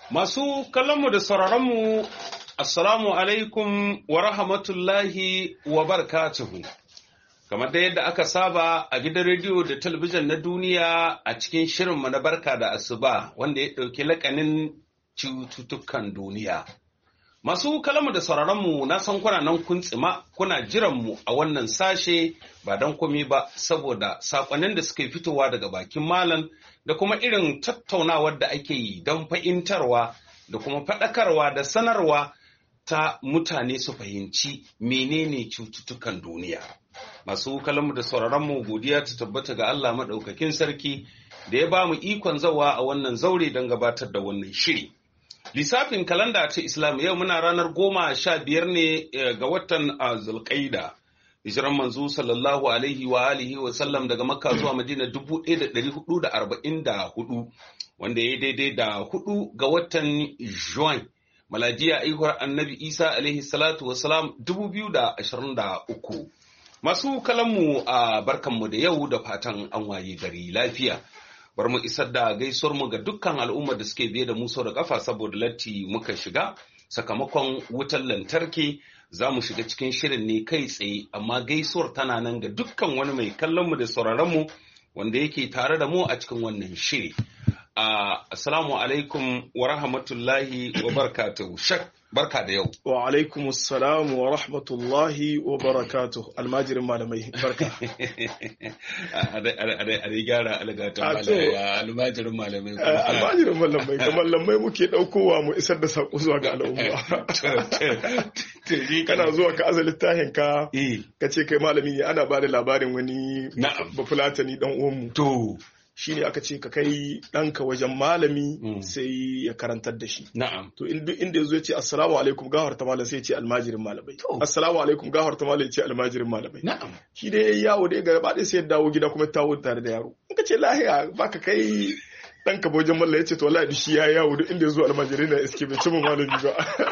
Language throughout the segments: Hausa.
Masu kallonmu da sauraronmu, Assalamu alaikum wa rahmatullahi wa barakatuhu. Kamar da yadda aka saba a gidan rediyo da talabijin na duniya a cikin shirinmu na barka da asuba wanda ya ɗauki lakanin cututtukan duniya. Masu kalamu da sauraronmu na san kuna nan kun tsima kuna jiranmu a wannan sashe ba don komi ba saboda saƙonnin da suke fitowa daga bakin malam da kuma irin tattaunawar da ake yi don fahimtarwa da kuma faɗakarwa da sanarwa ta mutane su fahimci menene cututtukan duniya. Masu kalamu da sauraronmu godiya ta tabbata ga Allah maɗaukakin sarki da ya ba mu ikon zawa a wannan zaure don gabatar da wannan shiri. Lissafin kalanda ta Islam yau muna ranar goma sha biyar ne ga watan Zulqaida. Hijiran manzo sallallahu alaihi wa alihi wa sallam daga Makka zuwa Madina dubu ɗaya da ɗari hudu da arba'in da hudu wanda ya daidai da hudu ga watan Juin. Malajiya aihuwar annabi Isa alaihi salatu wa salam dubu biyu da ashirin da uku. Masu kalanmu a barkanmu da yau da fatan an waye gari lafiya. bar mu isar da gaisuwar mu ga dukkan al'ummar da suke biye da mu sau da kafa saboda latti muka shiga sakamakon wutar lantarki za mu shiga cikin shirin ne kai tsaye amma gaisuwar tana nan ga dukkan wani mai kallon mu da sauraron mu wanda yake tare da mu a cikin wannan shiri assalamu alaikum wa rahmatullahi wa barakatuhu shak barka da yau wa alaikum assalam wa rahmatullahi wa barakatuh almajirin malamai barka a dai gyara algatan almajirin malamai almajirin malamai ga malamai muke daukowa mu isar da sako zuwa ga al'umma kana zuwa ka aza littafin ka ka ce kai malami ne ana ba da labarin wani bafulatani dan uwanmu to shine aka ce ka kai ɗanka wajen malami sai ya karantar da shi. Na'am. To inda inda yazo ya ce assalamu alaikum gahar ta malam sai ya ce almajirin malamai. Assalamu alaikum gahar ta malam ya ce almajirin malamai. Na'am. Shi dai yayi yawo dai gaba ɗaya sai ya dawo gida kuma tawo tare da yaro. In ka ce lahiya baka kai ɗanka wajen mallam ya ce to wallahi shi ya yawo duk inda yazo almajirin na iske bai ci malami ba.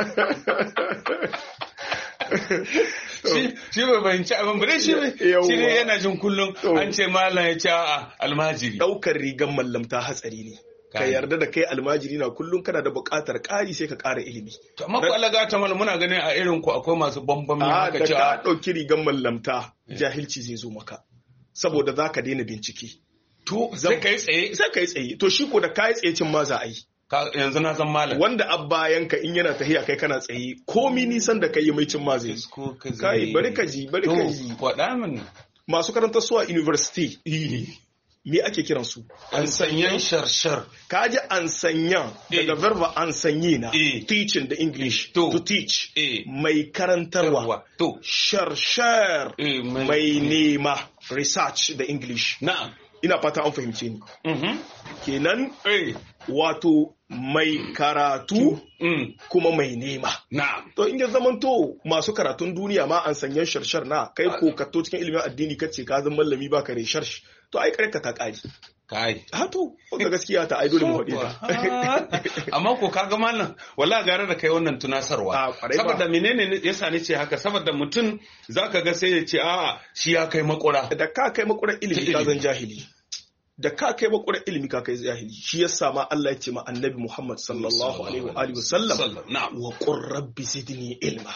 shi bai bayanci abin ba shi shi ne yana jin kullum an ce malam ya ce a almajiri daukar rigan mallamta hatsari ne ka yarda da kai almajiri na kullum kana da buƙatar ƙari sai ka ƙara ilimi to amma ku alaga ta malam muna ganin a irin ku akwai masu bambam ne haka ce da ka dauki rigan mallamta jahilci zai zo maka saboda za ka daina bincike to sai kai tsaye sai kai tsaye to shi ko da kai tsaye cin ma za a yi yanzu na san malam wanda abbayanka in yana tahiya kai kana tsaye komi nisan da kai mai cin ma zai kai bari ka ji bari ka ji faɗa min masu karanta suwa university me ake kiran su an sanyan sharshar kaji an sanyan daga verba an sanye na teaching da english to teach mai karantarwa to sharshar mai nema research da english na'am ina fata an fahimce ni kenan wato mai karatu kuma mai nema to in ya zamanto masu karatun duniya ma an sanyan sharshar na kai ko katto cikin ilimin addini kace ka zan mallami ba kare sharsh to ai karka ta kari kai ha to wanda gaskiya ta ai dole mu hade ta amma ko kaga mallam wallahi gare da kai wannan tunasarwa saboda menene yasa ne ce haka saboda mutum zaka ga sai ya ce a shi ya kai makura da ka kai makura ilimi ka zan jahili da ka kai makwarar ilimi ka kai zahiri shi ya sama Allah ya ce ma annabi Muhammad sallallahu alaihi wa alihi wasallam wa qur rabbi zidni ilma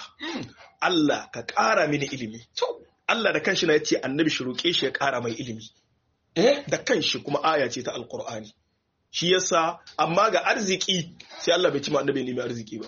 Allah ka ƙara mini ilimi Allah da kanshi na ya ce annabi shi roƙe shi ya ƙara mai ilimi da kanshi kuma aya ce ta alqur'ani shi yasa amma ga arziki sai Allah bai ci ma annabi nemi arziki ba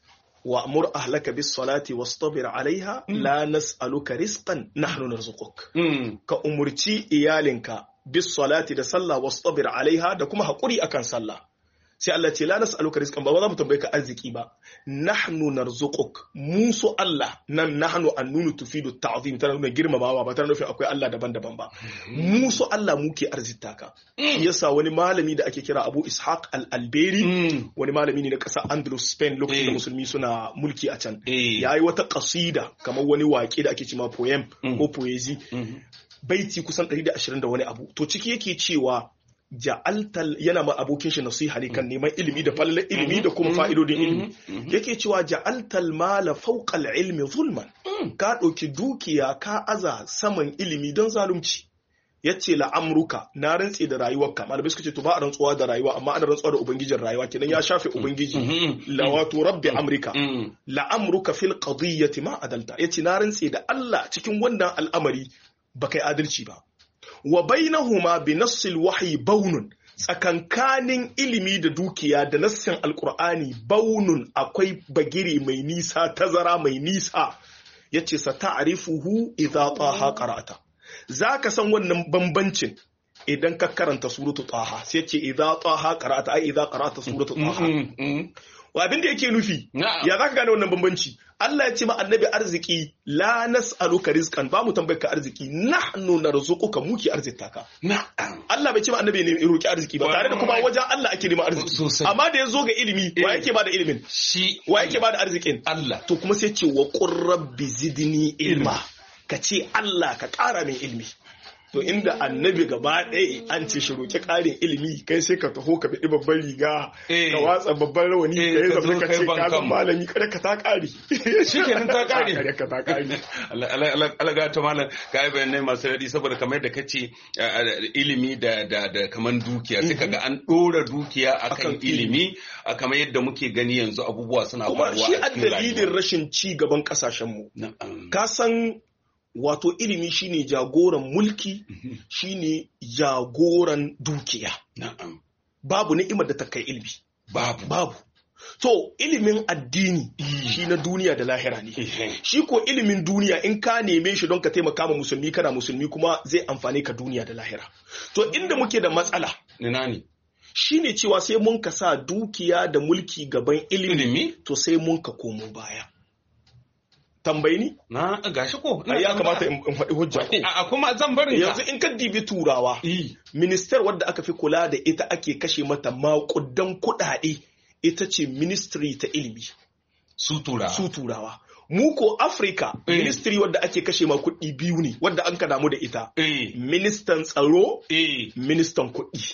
وأمر أهلك بالصلاة واصطبر عليها لا نسألك رزقا نحن نرزقك كأمرتي إيالنك bisalati da sallah wastabir alaiha da kuma haƙuri akan sallah sai Allah ce la nas'aluka rizqan ba za mu tambaye ka arziki ba nahnu narzuquk mu su Allah nan nahnu annunu tufidu ta'zim tana nuna girmamawa ba tana nufin akwai Allah daban-daban ba mu su Allah muke arzita ka shi yasa wani malami da ake kira Abu Ishaq al-Alberi wani malami ne na ƙasar Andalus Spain lokacin da musulmi suna mulki a can yayi wata qasida kamar wani waƙe da ake cewa poem ko poezi baiti kusan 120 da wani abu to ciki yake cewa ja'altal yana ma abokin shi nasiha ne kan neman ilimi da falalar ilimi da kuma fa'idodin ilimi yake cewa ja'altal mala fawqal ilmi zulman ka ɗauki dukiya ka aza saman ilimi don zalunci ya ce la'amruka na rantse da rayuwarka malamai suka ce to ba a rantsuwa da rayuwa amma ana rantsuwa da ubangijin rayuwa kenan ya shafe ubangiji la wato rabbi amrika la'amruka fil qadiyyati ma adalta yace na rantse da Allah cikin wannan al'amari ba kai adalci ba wa bainahuma bi nassil wahyi baunun tsakankanin ilimi da dukiya da nassin alkur'ani baunun akwai bagiri mai nisa tazara mai nisa yace sa ta'rifuhu idza taha qara'ata zaka san wannan bambancin idan ka karanta suratu taha sai yace idza taha qara'ata ai idza qara'ata suratu taha wa abin da yake nufi ya zaka gane wannan bambanci Allah ya ce ma annabi arziki la nas'aluka rizqan ba mu tambayar ka arziki nahnu narzuquka muki arzikta ka Allah bai ce ma annabi ne roki arziki ba tare da kuma wajen Allah ake neman arziki amma da ya zo ga ilimi wa yake ba da ilimin shi wa yake ba da arzikin Allah to kuma sai ce wa qur rabbi zidni ilma ka ce Allah ka ƙara min ilmi to inda annabi gaba ɗaya an ce shi roƙi ƙarin ilimi kai sai ka taho ka biɗi babban riga ka watsa babban rawani ka yi zama ka ce ka zama malami kada ka ta ƙari shi kenan ta ƙari kada ka ta ƙari alaga ta malam ka yi bayanai masu daɗi saboda kamar da ka ce ilimi da da kamar dukiya sai kaga an ɗora dukiya akan ilimi kamar yadda muke gani yanzu abubuwa suna faruwa kuma shi a dalilin rashin ci gaban ƙasashenmu ka san wato ilimi shine jagoran mulki shine jagoran dukiya babu ni'imar da ta kai ilimi babu babu to ilimin addini shi na duniya da lahira ne shi ko ilimin duniya in ka neme shi don ka taimaka ma musulmi kana musulmi kuma zai amfani ka duniya da lahira to inda muke da matsala ina ne shine cewa sai mun ka sa dukiya da mulki gaban ilimi to sai mun ka komo baya tambayi ni? Na gashi ko. ya kamata in faɗi hujja ko. A kuma zan bari Yanzu in ka dibi turawa. Minister wadda aka fi kula da ita ake kashe mata maƙudan kuɗaɗe ita ce ministry ta ilimi. Su turawa. Su turawa. Mu ko Africa ministry wadda ake kashe ma kuɗi biyu ne wadda an ka damu da ita. Ministan tsaro, ministan kuɗi.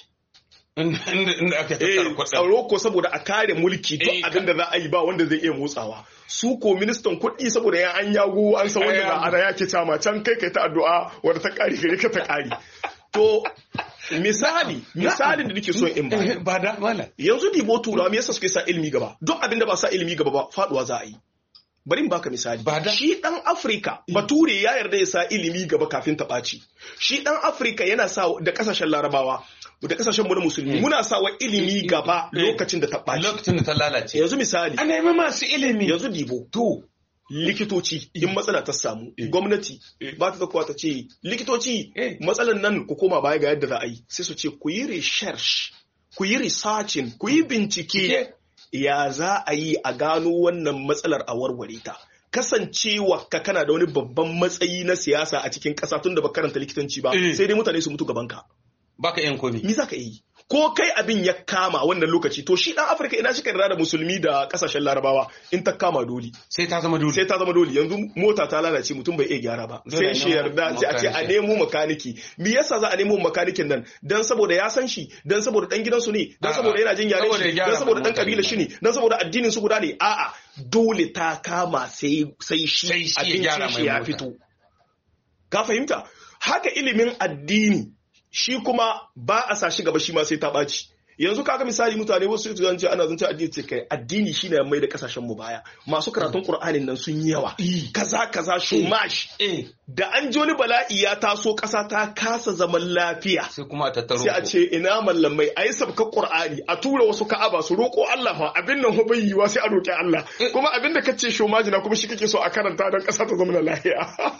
inda aka tsaro ko saboda a kare mulki duk abin da za a yi ba wanda zai iya motsawa su ko ministan kuɗi saboda ya an yago an san wanda za a raya ke cama can kai kai ta addu'a wadda ta kare gare ka ta kare to misali misalin da nake so in ba ba da mala yanzu dibo turawa me yasa suke sa ilimi gaba duk abin da ba sa ilimi gaba ba faduwa za a yi bari in baka misali shi dan Afrika bature ya yarda ya sa ilimi gaba kafin ta ɓaci shi dan Afrika yana sa da kasashen larabawa da kasashen mu na musulmi muna sa wa ilimi gaba lokacin da ta ɓaci lokacin da ta lalace yanzu misali a nemi masu ilimi yanzu dibo to likitoci in matsala ta samu gwamnati ba ta zakuwa ta ce likitoci matsalan nan ku koma baya ga yadda za a yi sai su ce ku yi research ku yi researching ku yi bincike ya za a yi a gano wannan matsalar a warware ta kasancewa ka kana da wani babban matsayi na siyasa a cikin ƙasa tun da ba karanta likitanci ba sai dai mutane su mutu gaban ka baka yan komi mi za ka yi ko kai abin ya kama wannan lokaci to shi dan afirka ina shi yarda da musulmi da kasashen larabawa in ta kama doli sai ta zama doli sai ta zama doli yanzu mota ta lalace mutum bai iya gyara ba sai shi yarda sai a ce a nemo makaniki me yasa za a nemo makanikin nan dan saboda ya san shi dan saboda dan gidansu ne dan saboda yana jin yaren shi dan saboda dan kabila shi ne dan saboda addinin su guda ne a'a dole ta kama sai sai shi abincin shi ya fito ka fahimta haka ilimin addini shi kuma ba a sa shi gaba shi ma sai ta ɓaci yanzu kaga misali mutane wasu su zance ana zance addini ce kai addini shine mai da kasashen mu baya masu karatun qur'anin nan sun yi yawa kaza kaza shumash da an ji wani bala'i ya taso kasa ta kasa zaman lafiya sai kuma a tattaro sai a ce ina mallamai ayi sabka qur'ani a tura wasu ka'aba su roko Allah fa abin nan bai yiwa sai a roki Allah kuma abin da kace shumaji na kuma shi kake so a karanta don kasa ta zama lafiya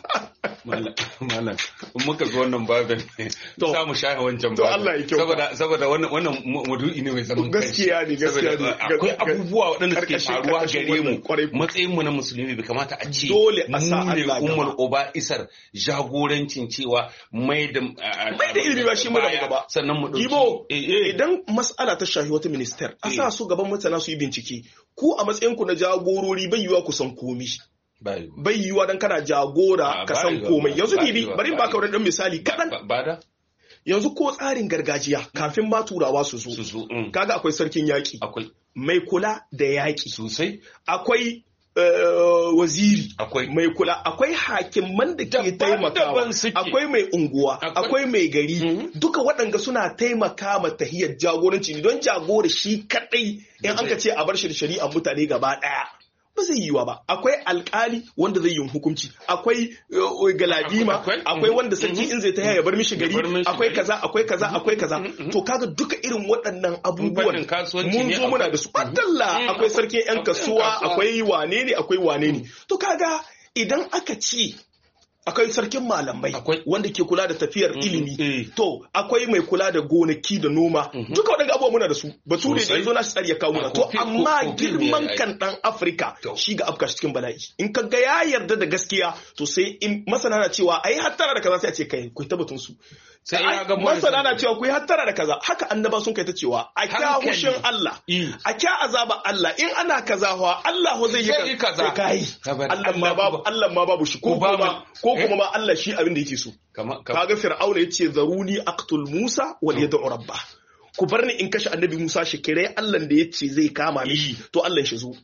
malam muka zo wannan babin za mu shafe wancan babin Allah ya kyau saboda saboda wannan wannan maudu'i ne mai zaman gaskiya ne gaskiya ne akwai abubuwa waɗanda suke faruwa gare mu matsayin mu na musulmi bai kamata a ce dole a sa Allah ummul uba isar jagorancin cewa mai da mai da ilimi ba shi mu da gaba sannan mu dauki idan mas'ala ta shafi wata minister a sa su gaban mutana su yi bincike ku a matsayin ku na jagorori bai yiwa ku san komi bai yiwa dan kana jagora ka san komai yanzu bibi bari ba ka wani dan misali kadan yanzu ko tsarin gargajiya kafin ma turawa su zo kaga akwai sarkin yaƙi mai kula da yaƙi sosai akwai waziri Akwai. mai kula akwai hakiman da ke Daban-daban taimakawa suke. akwai mai unguwa Akwai- akwai mai gari Mhm. duka waɗanda suna taimaka ma tahiyar jagoranci ne don jagora shi kadai in an ka ce a bar shi da shari'a mutane gaba ɗaya ba zai yiwa ba akwai alkali wanda zai yi hukunci akwai uh, galadima Akwai- akwai mhm. wanda sarki in zai ta ya bar mishi Ya gari bar mishi akwai gari. kaza akwai kaza akwai kaza to kaga duka irin waɗannan abubuwan fannin kasuwanci mun ne zo muna akwai- da su Mhm. adalla Mhm. akwai sarkin yan Akwai kasuwa kasuwa. akwai wane ne akwai wane ne to kaga idan aka ci akwai sarkin malamai Akwai. wanda ke kula da tafiyar Mhm. ilimi Eh. to akwai mai kula da gonaki da noma duka waɗanda abubuwa muna da su bature da Sosai. yanzu na shi tsari ya kawo muna A to kofi- amma kofi ne girman ya yi. kan dan afirka To. shi ga afka shi cikin bala'i in ka ga ya yarda da gaskiya to sai in masana na cewa ai hattara da kaza sai a ce kai ku tabbatun su Sai ya ga masana na cewa ku yi hattara da kaza haka annaba sun kai ta cewa a kya Hankali. hushin Allah Eh. a kya azaba Allah in ana kaza fa Allah ho zai Zai yi yi kaza. kai Saboda Allah ma Allah babu Allah ma babu shi ko Ko babu. kuma ko Eh. kuma ma Allah shi abin da yake so Kama- kama- kaga fir'auna yace zaruni aqtul musa wal yad'u rabba ku bar ni in kashe annabi musa shi kire Allah da yace zai kama mishi to Allah shi zo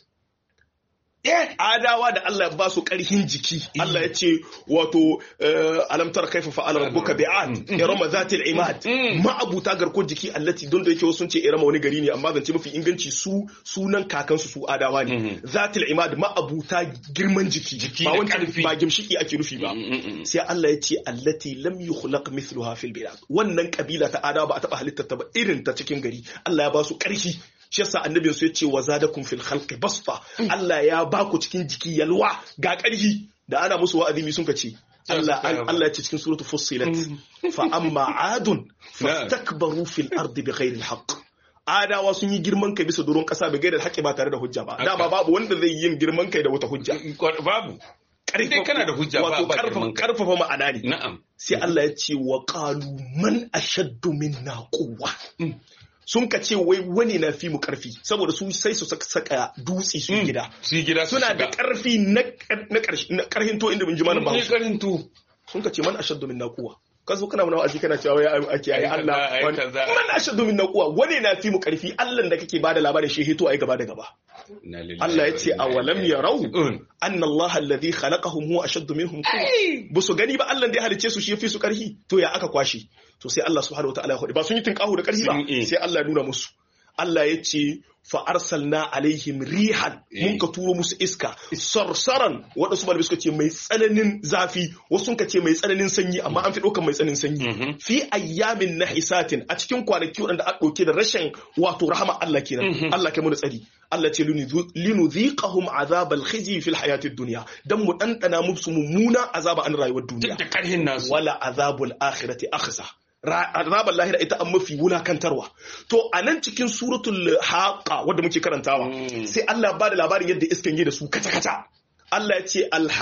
eh adawa da Allah ya ba su karhin jiki Allah ya ce wato eh, alam tara kaifa fa'ala rabbuka bi'ad irama zatil imad ma abuta garko jiki allati don da yake wasu sun ce irama wani gari ne amma zance mafi inganci su sunan kakansu su adawa ne zatil imad ma abuta girman jiki Jiki ba da wancan ƙarfi. ba gimshiki ake nufi ba sai Allah ya ce allati lam yukhlaq mithluha fil bilad wannan kabila ta adawa ba a taba halittar ta ba irin ta cikin gari Allah ya ba su ƙarfi shi yasa annabin su ya ce wa zadakum fil khalqi basta Allah ya ba ku cikin jiki yalwa ga ƙarfi da ana musu wa'azi mi sun ka ce Allah Allah ya ce cikin suratu fussilat fa amma adun fastakbaru fil ardi bighairi alhaq adawa sun yi girman kai bisa doron kasa bai gaida haƙƙi ba tare da hujja ba dama babu wanda zai yin girman kai da wata hujja babu dai kana da hujja ba wato ba karfafa girman kai. karfafa ma'ana ne na'am sai Allah ya ce wa qalu man ashaddu minna quwwa sun ka ce wai wani na fi mu karfi saboda su sai su saka- saka dutse su yi gida su yi gida su suna da shiga. karfi na na karshe na karhin to inda mun ji malam Ni Bahaushe karin tu sun ka ce man ashaddu minna quwwa ka zo kana mana wa'azi kana cewa ya ake ayi Ai kaza, Allah ai wani- kaza. man ashaddu minna quwwa wani na fi mu karfi Allah da kake bada labarin shi hito ai gaba da gaba Inna lillahi Allah ya wa ce inna awalam ilaihi yarau raji'un. anna Allah alladhi khalaqahum huwa ashaddu minhum quwwa ba su gani ba Allah da ya halice su shi yafi su karfi to ya aka kwashi to sai Allah subhanahu wataala ya faɗi ba sun yi tinkahu da karfi ba Sun yi. sai Allah ya nuna musu Allah ya ce fa arsalna alaihim rihan mun ka turo musu iska sarsaran waɗansu malamai suka ce mai tsananin zafi wasu sun ka ce mai tsananin sanyi amma an fi ɗaukar mai tsananin sanyi fi ayyamin nahisatin a cikin kwanaki waɗanda a ɗauke da rashin wato rahama Allah kenan Allah kai mu da tsari Allah ce linudhiqahum azabal khizi fil hayatid dunya dan mu dandana musu mummuna azaba an rayuwar duniya Duk da karhin nasu. wala azabul akhirati akhza Ra- azabar lahira ita an mafi wulakantarwa to a nan cikin suratul haqa wadda muke karantawa sai Allah ba da labarin yadda iskan yi da su kata kata Allah ya ce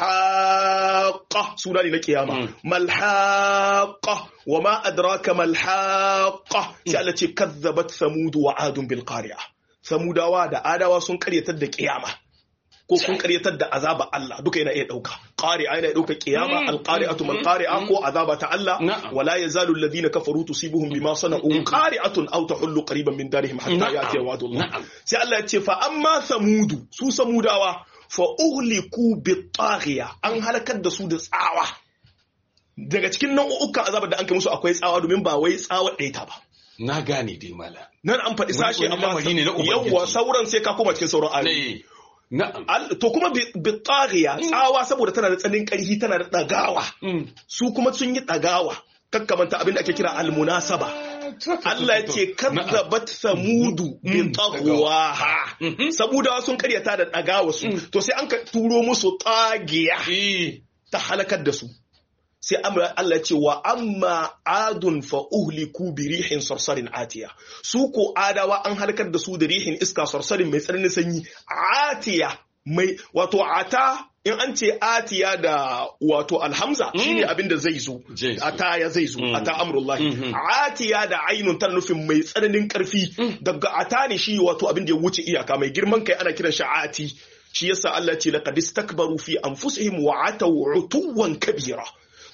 alhaqa suna ne na kiyama malhaqa wa ma adraka malhaqa sai Allah ce kazzabat samud wa adun bil qari'a samudawa da adawa sun karyatar da kiyama ko sun karyatar da azaba Allah duka yana iya dauka qari'a yana iya dauka qiyama Mm, alqari'atu mm, mal mm, qari'a mm. ko azaba ta Allah Na'am. wala yazalu alladhina kafaru tusibuhum bima sana'u qari'atun aw tahullu qariban min darihim hatta Na'am, ya'ti wa'du Allah na'am. sai Allah ya ce fa amma samudu su samudawa fa uhliku bitaghiya an halakar da su da tsawa daga cikin nau'ukan azabar da an kai musu akwai tsawa domin ba wai tsawa ɗaya ta ba Na gane dai mala. nan an faɗi Wani- sashe wani amma lamari ne na Ubangiji. yawwa sauran sai ka koma cikin sauran ayoyi Ne. Na'am. Al- to kuma bi- bitaghiya tsawa saboda tana da tsanin ƙarfi tana da ɗagawa Mm. su kuma sun yi ɗagawa kakkamanta abin da ake kira almunasaba Allah ya ce kazzabat samudu bi Mm. taqwaha Mhm. samudawa sun karyata da ɗagawa su to sai an ka turo musu tagiya Eh. ta halakar da su sai amra Allah ce wa amma adun fa uhliku bi rihin sarsarin atiya su ko adawa an halakar da su da rihin iska sarsarin mai tsananin sanyi atiya mai wato ata in an ce atiya da wato alhamza shine abin da zai zo Zai zo. ata ya zai zo Mm. ata amrullahi Mhm. atiya da ainun tana nufin mai tsananin karfi daga ata ne shi wato abin da ya wuce iyaka mai girman kai ana kiran shi ati shi yasa Allah ce laqad istakbaru fi anfusihim wa ataw utuwan kabira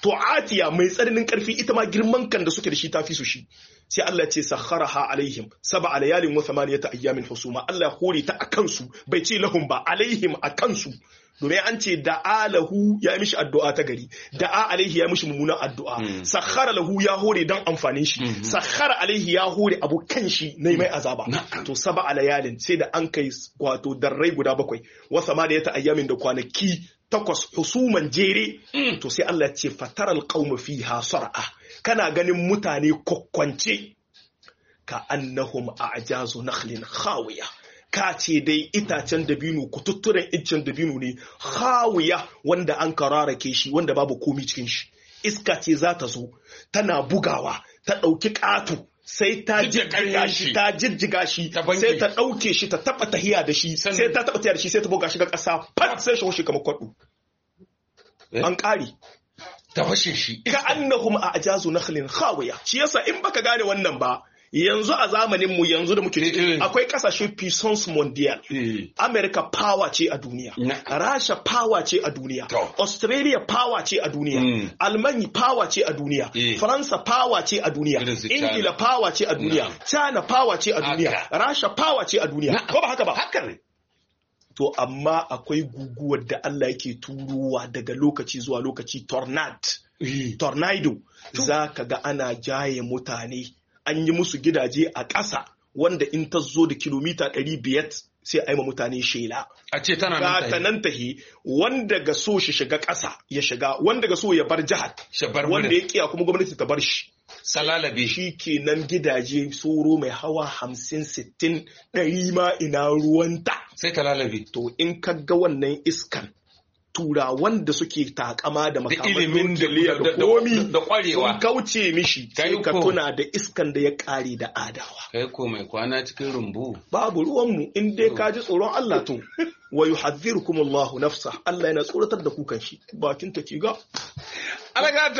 to atiya mai tsananin karfi ita ma girman kan da suke da shi ta fi su shi sai Allah ce sakharaha alaihim sab'a layalin wa thamaniyata ayyamin husuma Allah ya hore ta akan su bai ce lahum ba alaihim akan su domin an ce da alahu ya mishi addu'a ta gari da a alaihi ya mishi mummunan addu'a sakhara lahu ya hore dan amfanin shi sakhara alaihi ya hore abokan shi na mai azaba to saba alayalin sai da an kai wato darrai guda bakwai wa samaniyata ayyamin da kwanaki takwas husuman jere to sai Allah ya ce fataral qauma fiha sar'a kana ganin mutane kokkwance ka annahum a'jazu nakhlin khawiya ka ce dai itacen dabino kututturen iccen dabino ne khawiya wanda an kararake shi wanda babu komi cikin shi iska ce za ta zo tana bugawa ta ɗauki ƙato sai ta jijjiga shi ta jijjiga shi sai ta ɗauke shi ta taɓa tahiya da shi sai ta taɓa tahiya da shi sai ta buga shi ga ƙasa fat sai shi hushe kamar kwaɗo an ƙari ta fashe shi ka annahum a ajazu nakhlin khawiya shi yasa in baka gane wannan ba yanzu a zamanin mu yanzu da muke ciki akwai kasashe puissance mondial America power ce a duniya Rasha power ce a duniya Australia power ce a duniya Almanya power ce a duniya Faransa power ce a duniya Ingila power ce a duniya China power ce a duniya Rasha power ce a duniya ko ba haka ba haka ne to amma akwai guguwar da Allah yake turowa daga lokaci zuwa lokaci tornado tornado za ka ga ana jaye mutane an yi musu gidaje a ƙasa wanda in ta zo da kilomita 500 sai a yi ma mutane shela. A ce tana nan tahi. nan tahi wanda ga so shi shiga ƙasa ya shiga wanda ga so ya bar jihar wanda ya kiya kuma gwamnati ta bar shi. Salalabe. Shi kenan gidaje soro mai hawa hamsin sittin ɗari ma ina ruwanta. Sai ta lalabe. To in ka ga wannan iskan turawan da suke takama da makaman nukiliya da komi da kwarewa sun kauce mishi sai ka tuna da iskan da ya kare da adawa kai ko mai kwana cikin rumbu babu ruwanmu in dai ka ji tsoron Allah to wa yuhadhdhirukum Allahu nafsa Allah yana tsoratar da ku kan shi bakin ta ga alaga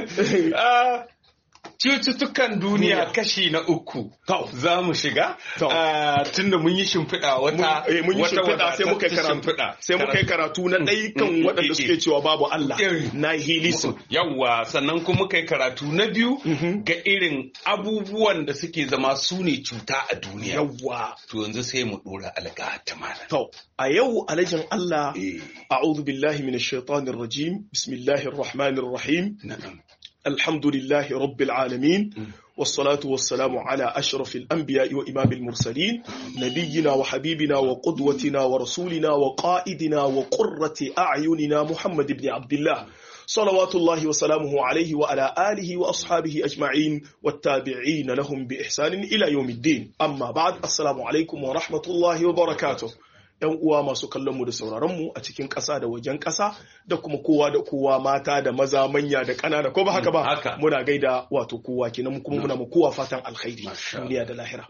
ta cututtukan duniya kashi na uku za mu shiga tunda mun yi shimfiɗa wata mun yi shimfiɗa sai muka karatu sai muka yi karatu na ɗai kan waɗanda suke cewa babu Allah na hilisu yawwa sannan kuma muka yi karatu na biyu ga irin abubuwan da suke zama su ne cuta a duniya yawwa to yanzu sai mu ɗora alga ta mana to a yau alajin Allah a'udhu billahi minash shaitanir rajim bismillahir rahmanir rahim الحمد لله رب العالمين والصلاة والسلام على أشرف الأنبياء وإمام المرسلين نبينا وحبيبنا وقدوتنا ورسولنا وقائدنا وقرة أعيننا محمد بن عبد الله صلوات الله وسلامه عليه وعلى آله وأصحابه أجمعين والتابعين لهم بإحسان إلى يوم الدين أما بعد السلام عليكم ورحمة الله وبركاته ‘yan uwa masu kallonmu da sauraronmu a cikin ƙasa da wajen ƙasa da kuma kowa da kowa mata da maza manya da ƙanana ko ba haka ba muna gaida wato kowa kenan kuma muna mu kowa fatan alkhairi duniya da lahira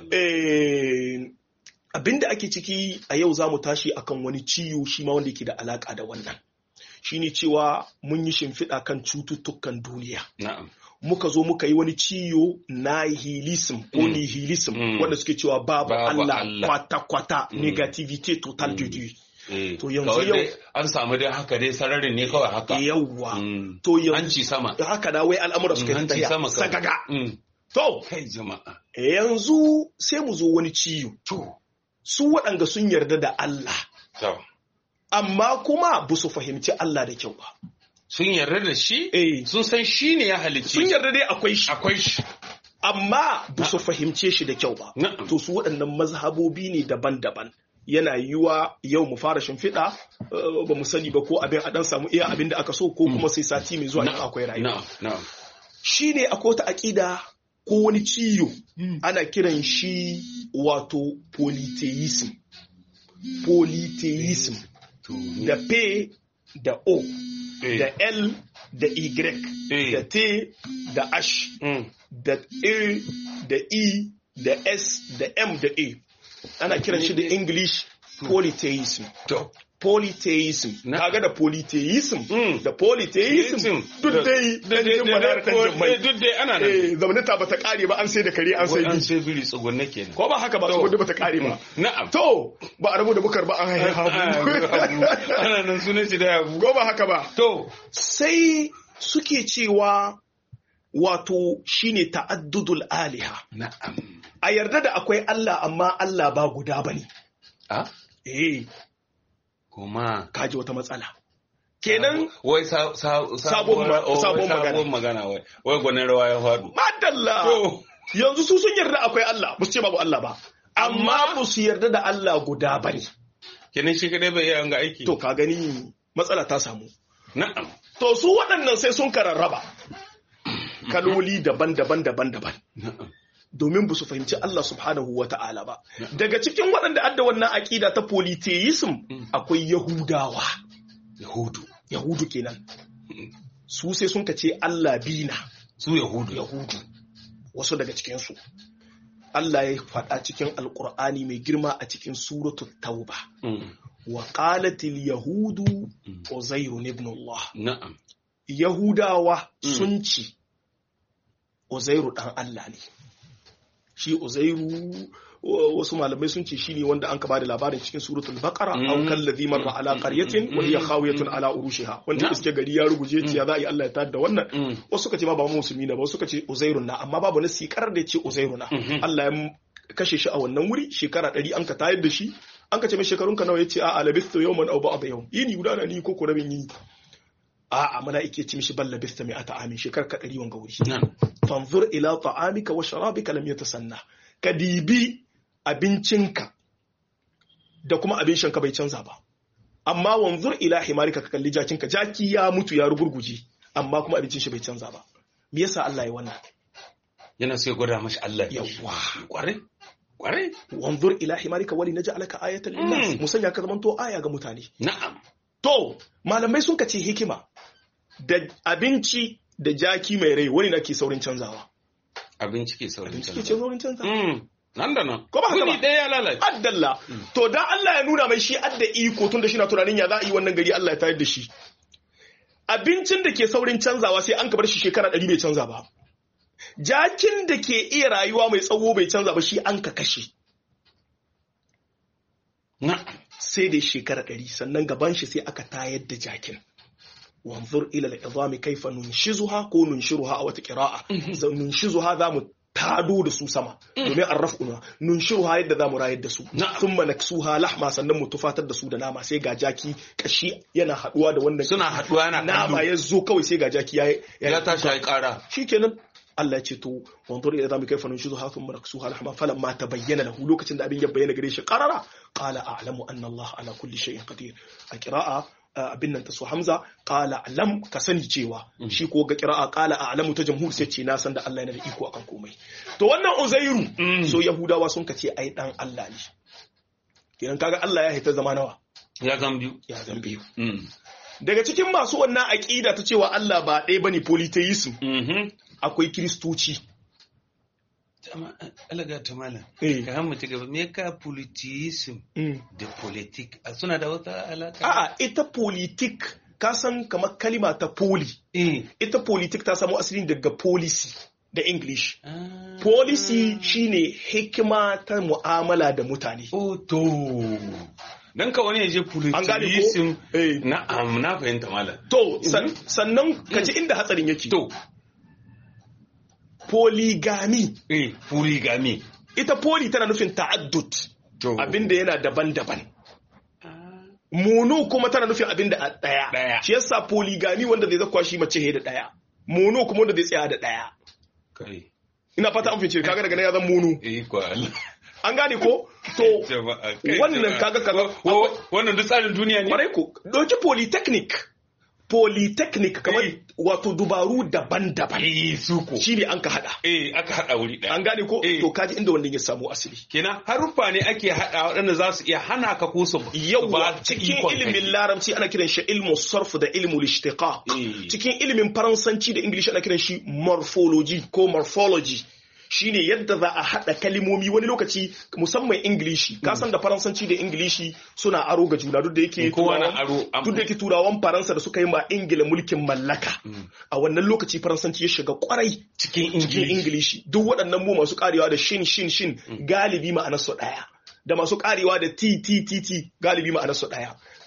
abinda ake ciki a yau za mu tashi akan wani ciwo shi ma wanda yake da alaka da wannan shine cewa mun yi shimfiɗa kan cututtukan duniya muka zo muka yi wani ciyo nihilism ko nihilism wanda suke cewa babu Allah kwata-kwata negativity total de Dieu. To yanzu yau an samu dai haka dai sararin ne kawai haka. Yawwa. To yanzu hanci sama. Haka da wai al'amura suka yi tafiya sagaga. To kai jama'a. Yanzu sai mu zo wani ciyo. To su waɗanda sun yarda da Allah. Amma kuma ba su fahimci Allah da kyau ba. sun yarda da shi eh sun san shi ne ya halicci sun yarda dai akwai shi akwai shi amma ba su fahimce shi da kyau ba to su waɗannan mazhabobi ne daban-daban yana yiwa yau mu fara shimfiɗa ba mu sani ba ko abin a dan samu iya abin da aka so ko kuma sai sati mai zuwa in akwai rayuwa shi ne akwai wata aƙida ko wani ciyo ana kiran shi wato polytheism polytheism da p da o da L da Y da T da H da E da E da S da M da A ana kiran shi da English polytheism polytheism kaga da polytheism da polytheism duk dai dan jin madar kan jimmai duk dai ana nan eh zamanata bata kare ba an sai da kare an sai an sai biri tsugunne kenan ko ba haka ba tsugunne bata kare ba na'am to ba a rabu da bukar ba an haihu ana nan sunan shi da yabu ko ba haka ba to sai suke cewa wato shine ta'addudul aliha na'am a yarda da akwai Allah amma Allah ba guda bane a eh kuma kaji wata matsala kenan wai sa- sa- Sabon ma- oh, wai sabon magana. sabon magana wai wai gwanin rawa ya faɗo madalla To. yanzu su sun yarda akwai Allah ba su ce babu Allah ba amma ba su yarda da Allah guda bane kenan shi kadai bai iya ga aiki to ka gani matsala ta samu na'am to su waɗannan sai sun kararraba kaloli daban-daban daban-daban na'am domin ba su fahimci Allah subhanahu wa ta'ala ba. Daga cikin waɗanda adda wannan aƙida ta polytheism akwai Yahudawa. yahudu Yahudu kenan. Su sai sun ce Allah bina su yahudu Yahudu. Wasu daga cikinsu. Allah ya faɗa cikin Alƙur'ani mai girma a cikin suratul Tauba. Mm. Wa qalatil Yahudu Uzairun ibn Allah. na'am Yahudawa sun ci Uzairu ɗan Allah ne. Shi Uzairu wa- wasu malamai sun ce shi ne wanda an ka bada labarin cikin suratul baqara Mm. aw kallazi marra ala qaryatin wa hiya khawiyatun ala urushiha wanda Na'am. iske gari ya ruguje ce ya za a yi Allah ya tada da wannan Mm. wasu suka ce ma ba mu musulmi na ba wasu suka ce Uzairu na amma babu nasi karar da ya ce Uzairu na Mhm. Allah ya m- kashe shi a wannan wuri shekara ɗari an ka tayar da shi an ka ce mai shekarun ka nawa ya ce a labistu yawman aw ba'da yawm yini guda na ni ko ko rabin yini a'a mala'ike ce mishi balla bista mai ata amin shekar ka ɗari wanga wuri na'am fanzur ila ta'amika wa sharabika lam yatasanna ka dibi abincinka da kuma abin shanka bai canza ba amma wanzur ila himarika ka kalli jakinka jaki ya mutu ya rugurguje amma kuma abincin shi bai canza ba me yasa Allah ya wannan yana sai gwada mashi Allah ne. Yawwa. kware kware wanzur ila himarika wali naj'alaka ayatan linnas Mm. mu sanya ka zamanto aya ga mutane na'am To, malamai sun ce hikima da abinci da jaki mai rai wani na ke saurin canzawa. abinci ke saurin Abinci ke canza saurin canzawa. Mm. nan da nan Ko ba haka Wuni ba? ɗaya ya lalace Addalla. To, dan Allah ya nuna mai shi adda iko tun da shi na tunanin ya za a yi wannan gari Allah ya tayar da shi. Abincin da ke saurin canzawa sai an ka bar shi shekara ɗari bai canza ba. Jakin da ke iya rayuwa mai tsawo bai canza ba shi an ka kashe. na'am sai da shekara ɗari sannan gaban shi sai aka tayar da jakin wanzur ila al'izami kaifa nunshizuha ko nunshiruha a wata qira'a Za- nunshizuha za mu tado da su sama domin an raf'una nunshiruha yadda za mu rayar da su Na'am. thumma naksuha lahma sannan mu tufatar da su da nama sai ga jaki kashi yana haduwa da wannan suna haɗuwa yana nama kallo ya zo kawai sai ga jaki ya ya tashi ya yi ƙara shikenan Allah ya ce to wanzur ila zami kaifa nunshizuha thumma naksuha lahma falamma tabayyana lahu lokacin da abin ya bayyana gare shi qarara qala a'lamu anna Allah ala kulli shay'in qadir a qira'a uh, abin nan ta su Hamza qala a'lam ka sani cewa shi ko ga qira'a qala a'lamu ta jamhur sai ce na san da Allah yana da iko akan komai to wannan Uzairu Mm. so Yahudawa sun ka ce ai dan Allah ne kenan kaga Allah ya hita zama nawa ya zan biyu ya zan biyu Mm. daga cikin masu wannan aqida ta cewa Allah ba ɗaya bane polytheism Mhm. akwai kristoci Tama- alaga ta malam eh ka han mutu gaba me ka politism mm. da politik a suna da wata alaka A'a, ita politik ka san kamar kalima ta poli. eh Ita politik ta samo asali daga policy da English. Ah. Policy shine hikima ta mu'amala da mutane. oh to dan ka wani ya je An gane politism ko? Eh. na'am na fahimta malam To, san- sannan ka ji inda hatsarin yake. to Polygamy. eh polygamy Ita poli tana nufin ta'addud. to Abinda yana daban-daban. Mono kuma tana nufin abinda a ɗaya. Ɗaya. Shi yasa polygamy wanda zai zakwa shi mace he da ɗaya. Mono kuma wanda zai tsaya da ɗaya. kai Ina fata an fice kaga daga nan ya zan mono. eh ko Allah An gane ko? To, jama'a kai wannan jama'a. kaga kaga Wa- wannan duk tsarin duniya ne kwarai ko ɗauki polytechnic polytechnic kamar Eh. wato dubaru daban-daban eh su ko shi ne an ka hada eh aka hada wuri daya an gane ko Eh. to kaji inda wannan ya samu asali kenan haruffa ne ake hada waɗanda za su iya hana ka ko su su yawwa ba cikin ikon ilimin kai. larabci ana kiran shi ilmu sarf da ilmu lishtiqaq Eh. cikin ilimin faransanci da english ana kiran shi morphology ko morphology shine yadda za a hada kalimomi wani lokaci musamman ingilishi ka san da faransanci da ingilishi suna aro ga juna duk da yake Kowa na turawan- aro, am- duk da yake turawan faransa da suka yi ma ingila mulkin mallaka a wannan lokaci faransanci ya shiga kwarai cikin cikin ingilishi ingilishi duk waɗannan mu masu karewa da shin shin shin galibi ma'anar su ɗaya da masu karewa da t t t t galibi ma'anar su ɗaya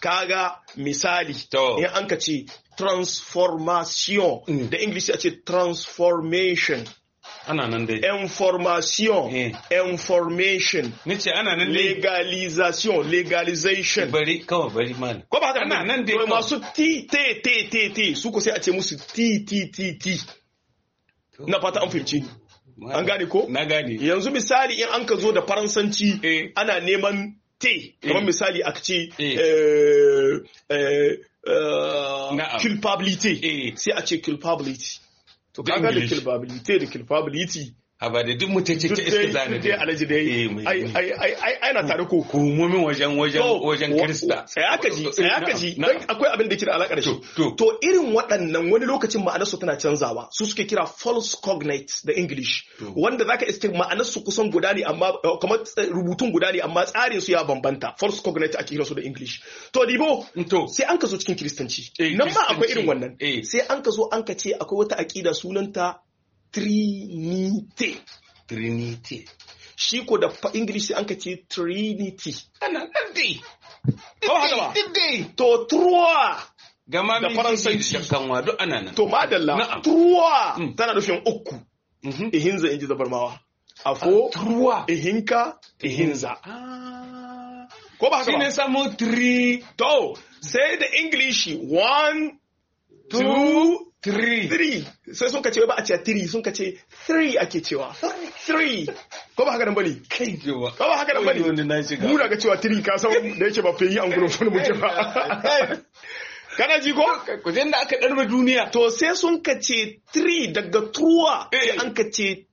kaga misali To. in an ka ce transformation Mm. da english a ce transformation ana nan dai information Eh. information ni ce ana nan dai legalization legalization bari kawai bari malam ko ba haka Ana nan dai To kawai. masu t t t t t su ko sai a ce musu t t t t na fata an fahimci ni an gane ko na gane yanzu misali in an ka zo da faransanci Eh. ana neman te kamar Eh. misali aka ce Eh. eh, eh, eh, Na'am. culpability Eh. sai a ce culpability to Da kaga da English. culpability da culpability a ba da duk mutacce duk ta dai iska zane duk dai alaji dai Eh, mai- ai ai ai ai ai na tare ko hukumomin wajen wajen To, wajen wa- kirista Tsaya ka ji, tsaya ka ji, Na'am, don akwai abin da ke da alaƙa da shi. To, to. To irin waɗannan wani lokacin ma'anarsu tana canzawa, su suke kira false cognates da English, To. wanda zaka iske ma'anarsu kusan guda ne amma eh, kamar ts- rubutun guda ne amma tsarin su ya bambanta. False cognate ake su da English. To dibo, To. sai an ka zo cikin Kiristanci. Eh, Nan ma akwai Kiristanci. irin wannan. Eh. Sai an ka zo an ka ce akwai wata aƙida sunanta Trinity. trinity Shi ko da fa- English sai an ka ce Trinity. ana nan dai Ko ba haka ba? Duk dai To Trois. gama Da min Faransanci. da kanwa duk ana nan To madalla, Na'am. truwa Mm. tana nufin uku, Mhm. ihinza in ji zabarmawa. Afo, truwa ihinka, ihinza. Ah. Ko ba haka shi ne ba? samu three To, sai da English one, two two, three three. Sai sun kace ba a ce three, sun kace three ake cewa. Three. Ko ba haka nan bane? kai jewa Ko ba haka nan bane? wani na shiga Mu daga cewa three ka san da yake ba fe yi an gurin fulu muke ba. Kana ji ko? ku da aka ɗarba duniya To sai sun kace three daga truwa, sai Eh. an kace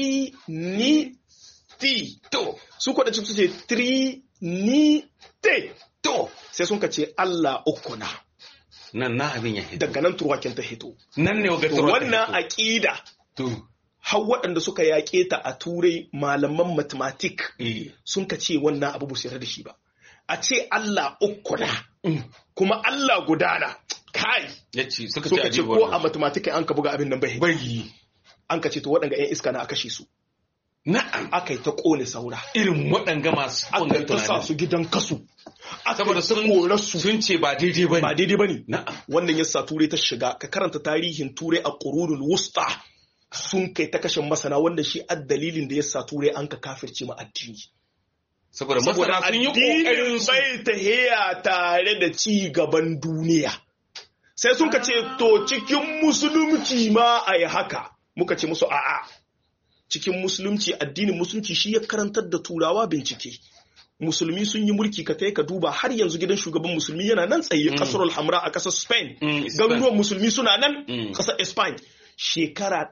trinity. to su kwaɗa su ce trinite to sai sun ka ce Allah uku na nan na abin ya hito daga nan turwakin ta hito nan ne ga To turwa wannan aƙida to har waɗanda suka yaƙe ta a turai malaman mathematic eh sun ka ce wannan abu ba su yarda da shi ba a ce Allah uku na Mm. kuma Allah gudana kai yace suka suka ce ce ko a mathematic an ka buga abin nan bai bai an ka ce to waɗanda 'yan iska na a kashe su na'am aka yi ta ƙone saura irin waɗanga masu aka wannan yi ta sa tunanin su gidan kasu aka saboda yi ta sun korar su sun ce ba daidai ba ba ne daidai ba ne na'am wannan yasa turai ta shiga ka karanta tarihin turai a ƙurunul wusta sun kai ta kashe masana wanda shi a dalilin da yasa turai an ka kafirce ma addini saboda saboda masana sun yi addinin kokarin su bai tahiya tare da ci gaban duniya sai sun ka ce to cikin musulunci ma a yi haka muka ce musu a'a cikin musulunci addinin musulunci shi ya karantar da turawa bincike musulmi sun yi mulki ka kai ka duba har yanzu gidan shugaban musulmi yana nan tsaye Mm. kasar hamra a kasar spain Mm, Spain. garuruwan musulmi suna nan Mm. kasar spain shekara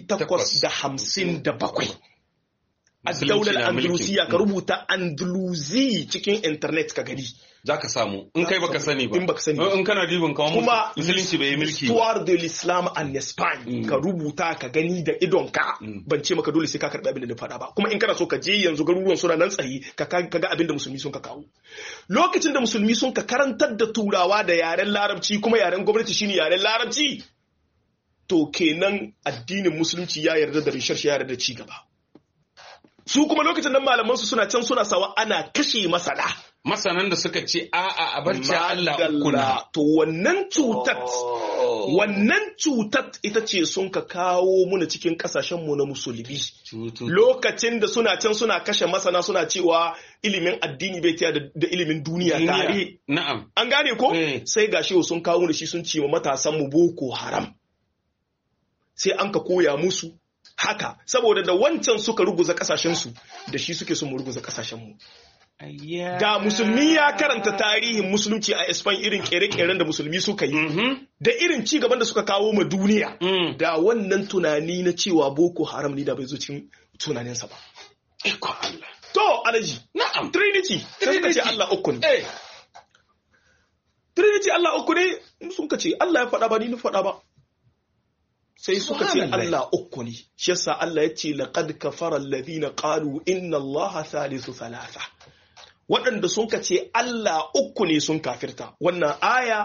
857 a Musulunci daular na mulkin. andalusiya ka Mm. rubuta andalusi cikin internet ka gani za ka samu in kai baka sani ba In baka sani ba. in kana dibin kawo kuma musulunci bai yi mulki ba histoire de l'islam en Espagne Mm. ka rubuta ka gani da idonka Mm. ban ce maka dole sai ka karɓi abin da na faɗa ba kuma in kana so ka je yanzu garuruwan suna nan tsaye ka ka ka ga abin da musulmi sun ka kawo lokacin da musulmi sun ka karantar da turawa da yaren larabci kuma yaren gwamnati shine yaren larabci to kenan addinin musulunci ya yarda da rishar ya yarda da ci gaba su kuma lokacin nan malaman su suna can suna sawa ana kashe masana masanan da suka ce a'a a barci Allah Madalla. ukuna to wannan cutar wannan cutar ita ce sun ka kawo muna cikin kasashenmu na musulmi Cutu- lokacin da suna can suna kashe masana suna cewa ilimin addini bai tiya da da ilimin duniya tare duniya na'am an gane ko Eh. sai gashi sun kawo muna shi sun ce ma matasan mu boko haram sai an ka koya musu haka saboda da wancan suka ruguza kasashensu da shi suke son mu ruguza kasashenmu da musulmi ya karanta tarihin musulunci a Spain irin kere-keren da musulmi suka yi Mhm. da irin ci gaban da suka kawo ma duniya Mm. da wannan tunani na cewa boko haram ne da bai zo cikin tunaninsa ba Iko Allah to alaji na'am trinity sai suka ce Trinity. Allah uku ne eh trinity Allah uku ne sun ka ce Allah ya faɗa ba ni na faɗa ba sai suka ce Subhanallah. Allah uku ne shi yasa Allah ya ce laqad kafara alladhina qalu inna Allah thalithu thalatha waɗanda sun ka ce Allah uku ne sun kafirta wannan aya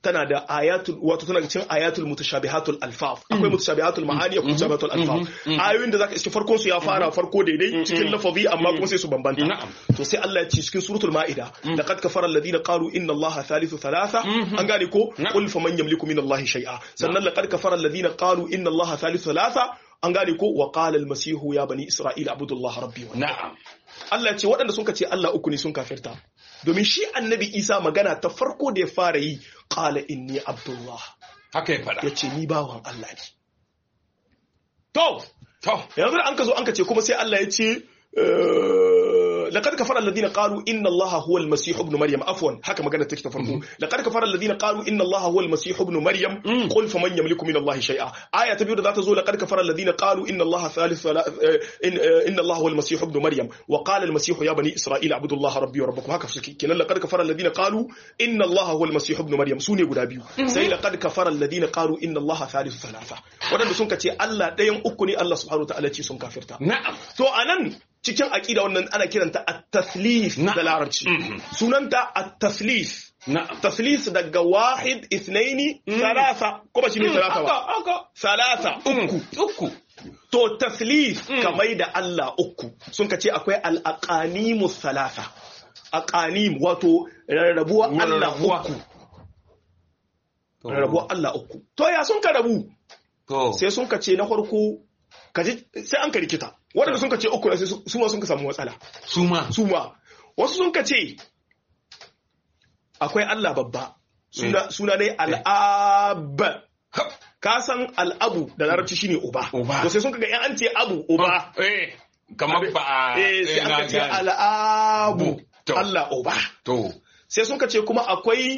tana da ayatul wato tana cikin ayatul mutashabihatul alfaf akwai mutashabihatul ma'ani akwai mutashabihatul alfaf ayoyin da zaka iske farkon su ya fara farko daidai cikin lafazi amma kuma sai su bambanta to sai Allah ya ce cikin suratul ma'ida laqad kafara alladhina qalu inna allaha thalithu thalatha an gane ko qul faman yamliku min allahi shay'a sannan laqad kafara alladhina qalu inna allaha thalithu thalatha an gane ko wa qala al-masihu ya bani isra'ila abudullaha rabbi wa na'am Allah ya ce waɗanda sun ce Allah uku ne sun kafirta domin shi annabi Isa magana ta farko da ya fara yi qala inni abdullah haka ya faɗa ya ce ni bawan Allah ne to to yanzu da an ka zo an ka ce kuma sai Allah ya ce لقد كفر الذين قالوا ان الله هو المسيح ابن مريم عفوا haka magana take ta farko لقد كفر الذين قالوا ان الله هو المسيح ابن مريم قل فمن يملك من الله شيئا آية تبيو ذات زو لقد كفر الذين قالوا ان الله ثالث ان ان الله هو المسيح ابن مريم وقال المسيح يا بني اسرائيل اعبدوا الله ربي وربكم haka suke kenan لقد كفر الذين قالوا ان الله هو المسيح ابن مريم sune guda biyu sai laqad kafara alladhina qalu inna Allah thalithu thalatha wadanda sun ce Allah ɗayan uku ne Allah subhanahu wa ta'ala ce sun kafirta na'am to anan cikin aƙida wannan ana kiranta at-tathlith da larabci sunanta at-tathlith tathlith daga wahid ithnaini thalatha ko ba shine thalatha ba thalatha uku uku to tathlith kamar da Allah uku sun ka ce akwai al-aqanimu thalatha aqanim wato rarrabuwa Allah uku rarrabuwa Allah uku to ya sun ka rabu sai sun ka ce na farko kaji sai an ka rikita waɗanda sun ka ce uku sai su ma sun ka samu matsala su ma su ma wasu sun ka ce akwai Allah babba suna suna ne al'ab ka san al'abu da larabci shine uba to sai sun ka ga yan an ce abu uba eh kamar ba eh sai an ka ce al'abu Allah uba to sai sun ka ce kuma akwai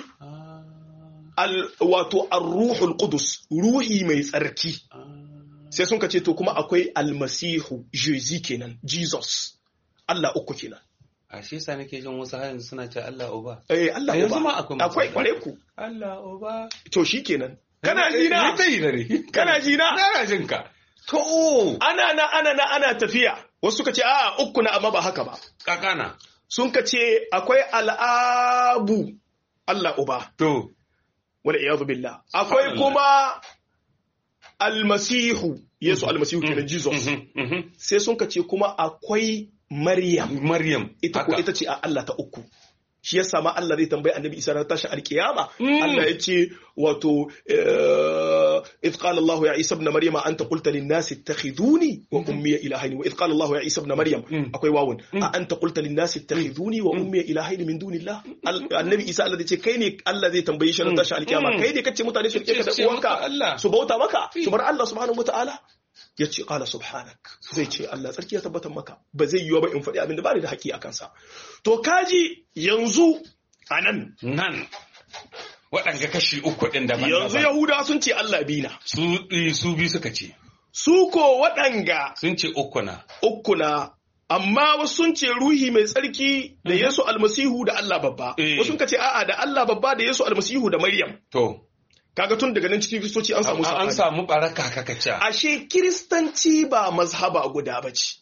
al wato ar-ruhul qudus ruhi mai tsarki sai sun ka ce to kuma akwai almasihu jezi kenan jesus Allah uku kenan a shi sa nake jin wasu har yanzu suna ce Allah uba eh Allah yanzu ma uba akwai akwai kware ku Allah uba to shi kenan kana ji na Ni dai dare kana ji na na jin ka to ana na ana na ana tafiya wasu suka ce a uku na amma ba haka ba kakana sun ka ce akwai al'abu Allah uba to wala iyadu billah akwai kuma almasihu yesu almasihu kenan jesus sai sun ka ce kuma akwai maryam maryam ita ko ita ce a Allah ta uku shi yasa ma Allah zai tambayi annabi Isa ran tashin alkiyama Allah ya ce wato إذ قال الله يا عيسى ابن مريم أنت قلت للناس اتخذوني وأمي إلهين وإذ قال الله يا عيسى ابن مريم أكوي واون أنت قلت للناس اتخذوني وأمي إلهين من دون الله النبي عيسى الذي كيني الذي تنبيه شر تشاء القيامة كيني كتش متاني شر كيكا وانكا سبوتا مكا سبر الله سبحانه وتعالى ya ce ƙala subhanak zai ce Allah tsarki ya tabbatar maka ba zai yiwu ba in faɗi abin da ba ni da haƙƙi a kansa to kaji yanzu a nan nan waɗanga kashi uku ɗin da yanzu yahudawa sun ce Allah bina su su bi suka ce su ko waɗanga sun ce uku na uku na amma wasu sun ce ruhi mai tsarki da Yesu almasihu da Allah babba wasu sun ce a'a da Allah babba da Yesu almasihu da Maryam to kaga tun daga nan cikin kristoci an samu an samu baraka kakaca ashe kiristanci ba mazhaba guda ba ce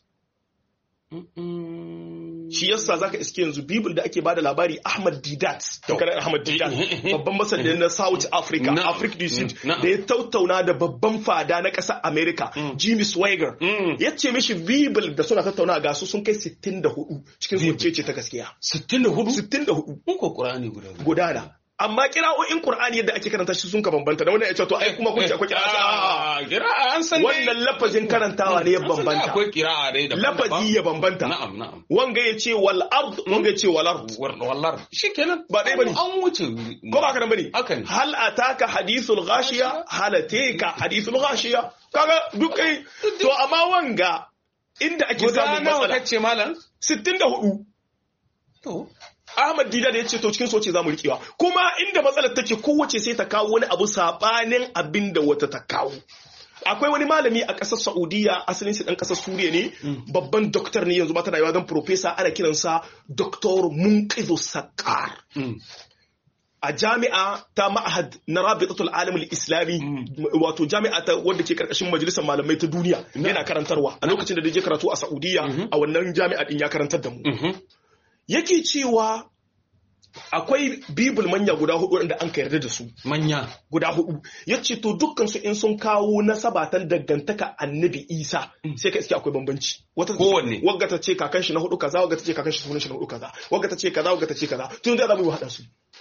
shi yasa zaka iske yanzu bible da ake bada labari Ahmad Didat kana Ahmad Didat babban masanin na South Africa Africa du Sud da ya tattauna da babban fada na ƙasar America Jimmy Swaggart ya ce mishi bible da suna tattauna ga su sun kai 64 cikin su ce ta gaskiya 64 64 mun ko Qur'ani guda gudana amma kira'o'in Qur'ani yadda ake karanta shi sun ka bambanta da wannan ya ce to ai kuma kun ce akwai kira'a kira'a an san wannan lafazin karantawa ne ya bambanta akwai kira'a dai da lafazi ya bambanta na'am na'am wanga ya ce wal ard wanga ya ce wal ard wallar shikenan ba dai bane an wuce ko ba kana bane haka ne hal ataka hadithul ghashiya hal ataka hadithul ghashiya kaga duk kai to amma wanga inda ake samun matsala kace malam 64 to Ahmad Dida da ya ce to cikin soce za mu riƙewa kuma inda matsalar take kowace sai ta kawo wani abu sabanin abin da wata ta kawo akwai wani malami a ƙasar Saudiya asalin shi ɗan ƙasar Suriya ne babban doktor ne yanzu ba ta rayuwa don profesa ana kiransa Dr. Munqizu Sakar a jami'a ta ma'ahad na rabitatul alamul islami wato jami'a ta wadda ke karkashin majalisar malamai ta duniya yana karantarwa a lokacin da je karatu a Saudiya a wannan jami'a din ya karantar da mu yake cewa akwai bibul manya guda hudu wanda an ka yarda da su manya guda hudu ya ce to dukkan su in sun kawo nasabatan dangantaka annabi isa sai ka iske akwai bambanci wata Kowanne. wagga ta ce kakan shi na hudu kaza wagga ta ce kakan shi sunan shi na hudu kaza wagga ta ce kaza wagga ta ce kaza tun da za mu yi hada su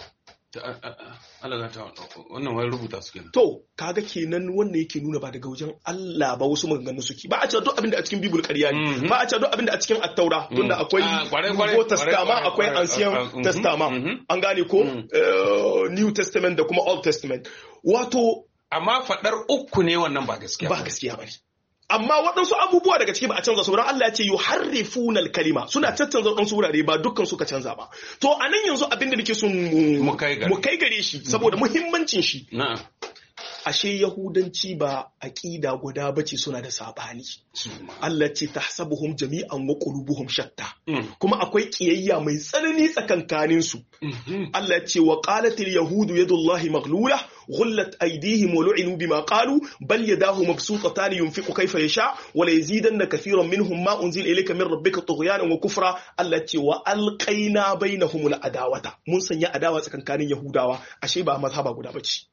Allah ta wannan wani rubuta su kenan to kaga kenan wannan yake nuna ba daga wajen Allah ba wasu maganganu suke ba a ce duk abin da a cikin bibul ƙarya ne Mhm. ba a ce duk abin da a cikin attaura tunda akwai Ah, kwarai, kwarai, Nouveau kwarai, Testament kwarai, akwai kwarai, Ancien kwarai, mhm, Testament mhm. an gane ko Mhm. eh, New Testament da kuma Old Testament wato amma faɗar uku ne wannan ba gaskiya ba gaskiya bane amma waɗansu abubuwa daga ciki ba a canza su don Allah ya ce yuharrifuna al-kalima suna caccanza waɗansu wurare ba dukkan suka canza ba to a nan yanzu abin da nake son mu Mu kai gare. mu kai gare shi saboda muhimmancin shi na'am ashe yahudanci ba aqida guda bace suna da sabani Allah ce tahsabuhum jami'an wa qulubuhum shatta Mm. kuma akwai kiyayya mai tsanani tsakankanin su Mhm. Allah ce wa qalatil yahudu yadullahi maghlula ghullat aydihim wa lu'inu bima qalu bal yadahu mabsutatan yunfiqu kayfa yasha wa la yazidanna kathiran minhum ma unzila ilayka min rabbika tughyanan wa kufra Allah ce wa alqaina bainahum al adawata mun sanya adawa tsakankanin yahudawa ashe ba mazhaba guda bace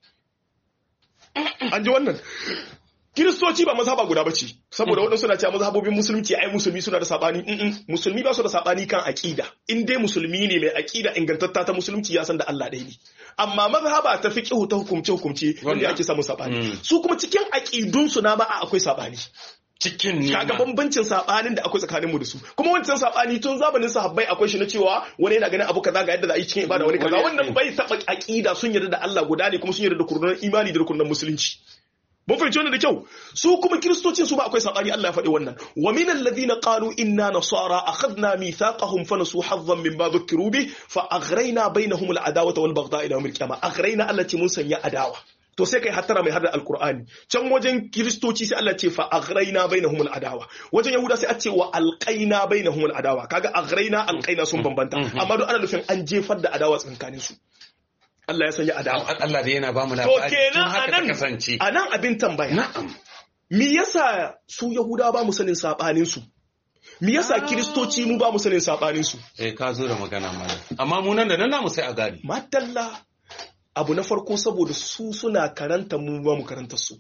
an ji wannan Kiristoci ba mazhaba guda bace saboda waɗansu na cewa mazhabobin musulunci ai musulmi suna da sabani Mm-mm. musulmi ba su da sabani kan aqida in dai musulmi ne mai aqida ingantatta ta musulunci ya san da Allah ɗaya ne amma mazhaba ta fiqhu ta hukumce hukumce wanda ake samun sabani Mm. su kuma cikin aqidun su na ba a akwai sabani cikin ne kaga ma. bambancin sabanin da akwai tsakanin mu da su kuma wancan sabani tun zamanin sahabbai akwai shi na cewa wani yana ganin abu kaza ga yadda za a yi cikin ibada wani kaza Wani- wannan bai taba aqida sun yarda da Allah guda ne kuma sun yarda da kurnan imani da kurnan musulunci mun fahimci wannan da kyau su kuma kiristocin su ba akwai sabani Allah ya faɗi wannan wa min alladhina qalu inna nasara akhadna mithaqahum fa nasu hazzan mimma dhukiru bi fa aghrayna bainahum al-adawata wal baghdha ila yawm al-qiyamah aghrayna allati mun sanya adawa to sai kai hattara mai hada alkur'ani can wajen kiristoci sai Allah ce fa aghraina bainahum adawa wajen yahuda sai a ce wa alqaina bainahum adawa kaga aghraina alqaina sun bambanta amma duk ana nufin an jefar da adawa tsakanin su Allah ya sanya adawa Allah da yana ba mu to labari tun kenan haka ta anan kasance anan abin tambaya na'am me yasa su yahuda ba mu sanin sabanin su me yasa kiristoci mu ba mu sanin sabanin su eh ka zo da magana mana amma mu nan da nan namu sai a gane madalla abu na farko saboda su suna karanta mu ba mu karanta su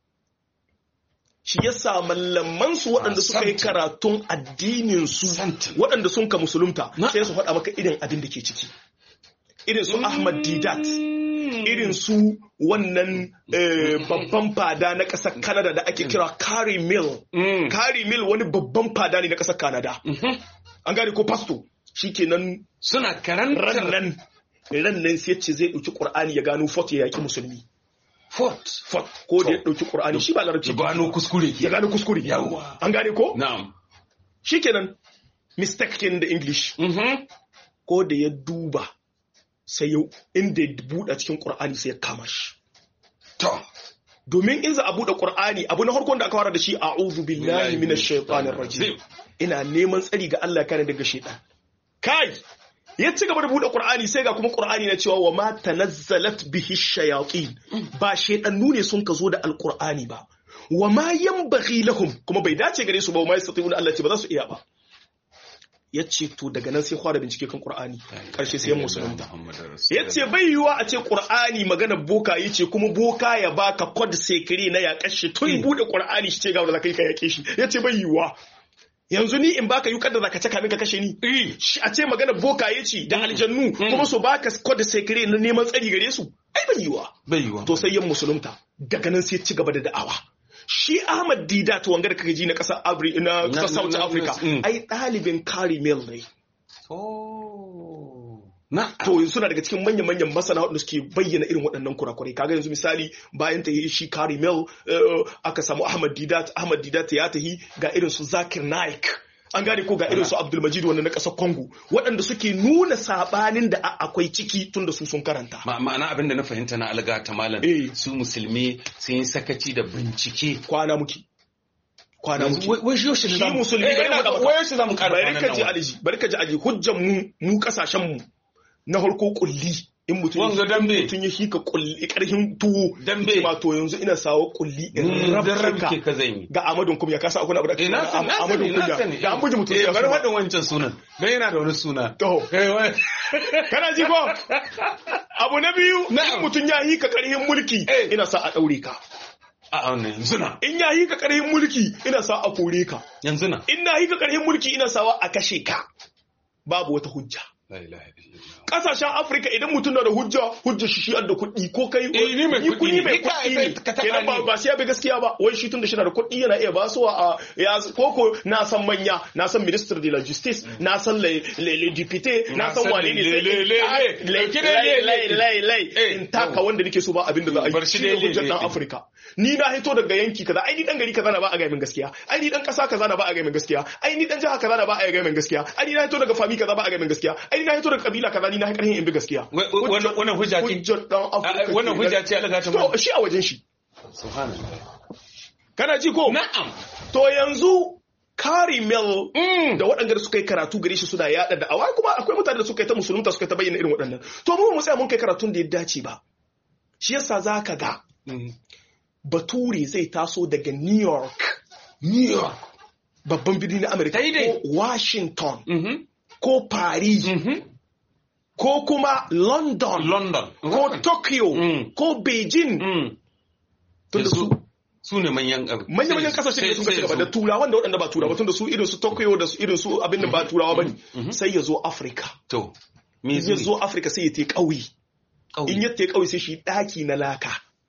shi yasa mallaman su waɗanda suka yi karatun addinin su Santin. waɗanda sun ka musulunta Na- sai su faɗa maka irin abin da ke ciki irin su Ahmad Didat irin su wannan eh, babban fada na ƙasar Canada da ake kira Carrie Mill Mm. Carrie Mill wani babban fada ne na ƙasar Canada Mhm. an gane ko pasto shikenan suna karantar rannan rannan sai ce zai ɗauki ƙur'ani ya gano fort ya yaƙi musulmi fort fort ko da ya ɗauki ƙur'ani shi ba larabci ya gano kuskure ya ke gano kuskure Yawwa. an gane ko na'am shikenan mistake kenan da english Mhm. ko da ya duba sai ya inda ya buɗe cikin ƙur'ani sai ya kama shi to domin in za a buɗe ƙur'ani abu na farkon da aka fara da shi a'udhu billahi minash shaitanir rajim ina neman tsari ga Allah kare daga shaitan kai ya ci gaba da buɗe Qur'ani sai ga kuma Qur'ani na cewa wa ma tanazzalat bihi shayatin ba shaitannu ne sun ka zo da alqur'ani ba wa ma yanbaghi lahum kuma bai dace gare su ba wa ma yastati'una Allah ce ba za su iya ba ya ce to daga nan sai fara bincike kan Qur'ani karshe sai ya musulunta ya ce bai yiwuwa a ce Qur'ani magana boka yi ce kuma boka ya baka kod sekiri na ya kashe tun bude Qur'ani shi ce ga wanda kai ka yake shi ya ce bai yiwuwa yanzu ni in baka yukar da zaka caka min ka kashe ni Shi a ce magana boka ya ce da aljannu kuma su baka kod sekiri na neman tsari gare su ai bai yiwuwa bai yiwuwa to sai yan musulunta daga nan sai ci gaba da da'awa shi Ahmad Didat wanga da kake ji na kasar Abri na kasar South Africa ai ɗalibin Kari Mill ne Na to suna daga cikin manyan-manyan masana waɗanda suke bayyana irin waɗannan kurakurai kaga yanzu misali bayan ta yi shi Kari Mill aka samu Ahmad Didat Ahmad Didat ya tahi ga irin su Zakir Naik an gane ko ga irin su Abdul Majid wanda na ƙasar Congo waɗanda suke nuna sabanin da akwai ciki tun da su sun karanta ma'ana abin da na fahimta na alga ta malam su musulmi sun yi sakaci da bincike kwana muke kwana muke wai shi yoshi shi musulmi bari mu da wai shi zamu ƙara bari ka ji aliji bari ka ji aliji hujjan mu mu kasashen mu na harko kulli in mutum Wanga dambe. mutum ya shika kulli karhin tuwo Dambe. ma to yanzu ina sawa kulli in Mm, dan rabka rabke ka zan yi. ga Amadun kuma ya kasa akwai abu da Eh, na san, na Amadun sani, na kunya sani. da an buji mutum Eh, sai bari ya suma. faɗin wancan sunan. Dan yana da wani suna. to Kai wai. kana ji ko abu na biyu Na'am. in mutum ya hika karhin mulki Eh. ina sa a daure ka A wannan yanzu na. in ya hika karhin mulki ina sa a kore ka Yanzu na. in na hika karhin mulki ina sawa a kashe ka babu wata hujja La ilaha illallah. kasashen afirka idan mutum na da hujja hujja shi shi da kuɗi ko kai Eh, ni mai kuɗi kuɗi ne. mai Ni ka- kuɗi ne ka taɓa kenan ba ni. ba sai ya bi gaskiya ba wai shi tun da shi na da kuɗi yana iya basuwa a ya koko na san manya na san minister de la justice na san le le le député na Na san san wane ne le- sai le- in le- ta- le. le- Ɗauki dai le- lai le. lai lai Eh, in taka yau. wanda nake so ba abin da za a Bar yi shi shi ne dai le- hujjar le- dan le. afirka ni na hito daga yanki kaza ai ni dan gari kaza na ba a ga min gaskiya ai ni dan kasa kaza na ba a ga min gaskiya ai ni dan jiha kaza na ba a ga min gaskiya ai ni na hito daga fami kaza ba a ga min gaskiya ai ni na hito daga kabila kaza ni na karhin in bi gaskiya Wai- wai- wannan- wannan hujja ce? hujjar dan afirka Ah, wannan kenan. hujja ce Allah ta to mana. shi a wajen shi Subhanallah. kana ji ko Na'am. to yanzu Kari Mel Mm. da waɗanda suka yi karatu gare shi suna yaɗa da awa kuma akwai mutane da suka yi ta musulunta suka yi ta bayyana irin waɗannan to mu ba mu tsaya mun kai karatun da ya dace ba shi yasa za ka ga Mm. bature zai taso daga New York New York. babban birni na Amerika Daidai. ko Washington Mhm. ko Paris Mhm. ko kuma London London. ko Tokyo Mm. ko Beijing Mm. tunda su su su ne manyan abu. manya-manyan kasashe da sun ci gaba da turawan da waɗanda ba turawa tun da su irin su Tokyo da su irin su abin da ba turawa bane sai ya zo Afirka To. Me in ya zo Afirka sai ya te ƙauye in ya te ƙauye sai shi ɗaki na laka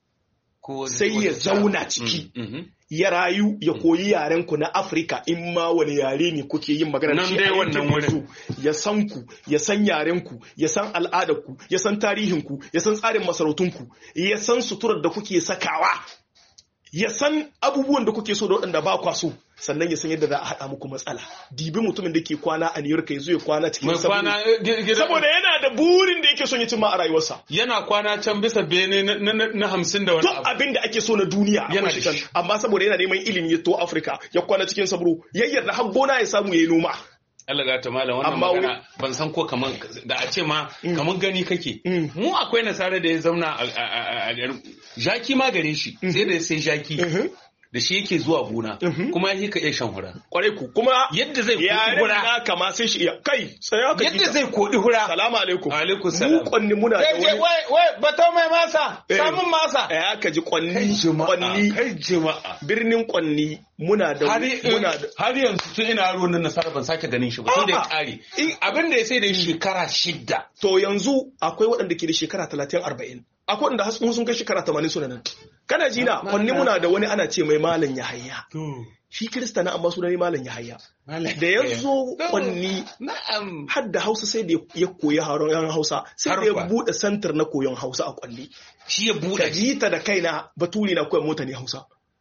sai ya zauna ciki ya rayu ya koyi yaren ku na Afirka in ma wani yare ne kuke yin magana da Nan shi dai a wannan yankin wurin. ku ya san ku ya san yaren ku ya san al'adar ku ya san tarihin ku ya san tsarin masarautun ku ya san suturar da kuke sakawa ya san abubuwan da kuke so da waɗanda ba kwa so sannan ya san yadda za a haɗa muku matsala dibi mutumin da ke kwana a New York ya zo ya kwana cikin mai saboda kwana eh, gi- gida- saboda yana da burin da yake son ya cimma a rayuwarsa yana kwana can bisa bene na- na na- na hamsin da wani duk abu. abin da ake so na duniya Yana akwai da shi can shi. amma saboda yana neman ilimi ya to Afirka ya kwana cikin sabro ya yarda har gona ya samu ya yi noma Allah ga ta malam wannan Amma magana ban san ko kaman da a ce ma kaman gani kake Mm. mu akwai nasara da ya zauna a- a a- a garin jaki ma gare shi sai da sai jaki Mhm. da shi yake zuwa gona Mhm. kuma ya ka iya shan hura kwarai ku kuma yadda zai koɗi yaren hura na kama sai shi iya kai tsaya ka yadda ji zai koɗi hura salamu alaikum Alaikum mu salam. kwanni muna da Zai ce, wani wai wai bato mai masa Eh. samun masa ya ka ji kai kwanni jama'a kwanni kai jama'a birnin kwanni muna da har muna da har yanzu tun ina yaro nan nasara ban sake ganin shi ba tun da ya A'a. kare abin da ya sai da shekara shidda to yanzu akwai waɗanda ke da shekara talatin arba'in akwai waɗanda har sun kai shekara tamanin suna nan kana ji na kwanni muna da wani ana ce mai malam yahaya shi kirista na amma sunan malam yahaya da ya zo kwanni na'am har da hausa sai da ya koyi haron yan hausa sai da ya Harfa. buɗe santar na koyon hausa a kwanni shi ya ka buɗe ji ta da kaina baturi na koyan mota ne hausa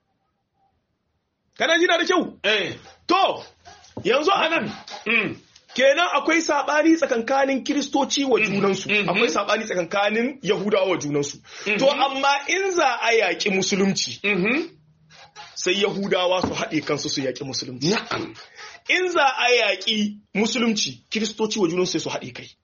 kana ji na da kyau eh to yanzu a nan mm. kenan akwai sabani tsakankanin kiristoci wa junansu mhm. akwai sabani tsakankanin yahudawa wa junansu to Mhm. amma in za a yaƙi musulunci Mhm. sai yahudawa su haɗe kansu su yaƙi musulunci na'am in za a yaƙi musulunci kiristoci wa junansu sai su haɗe kai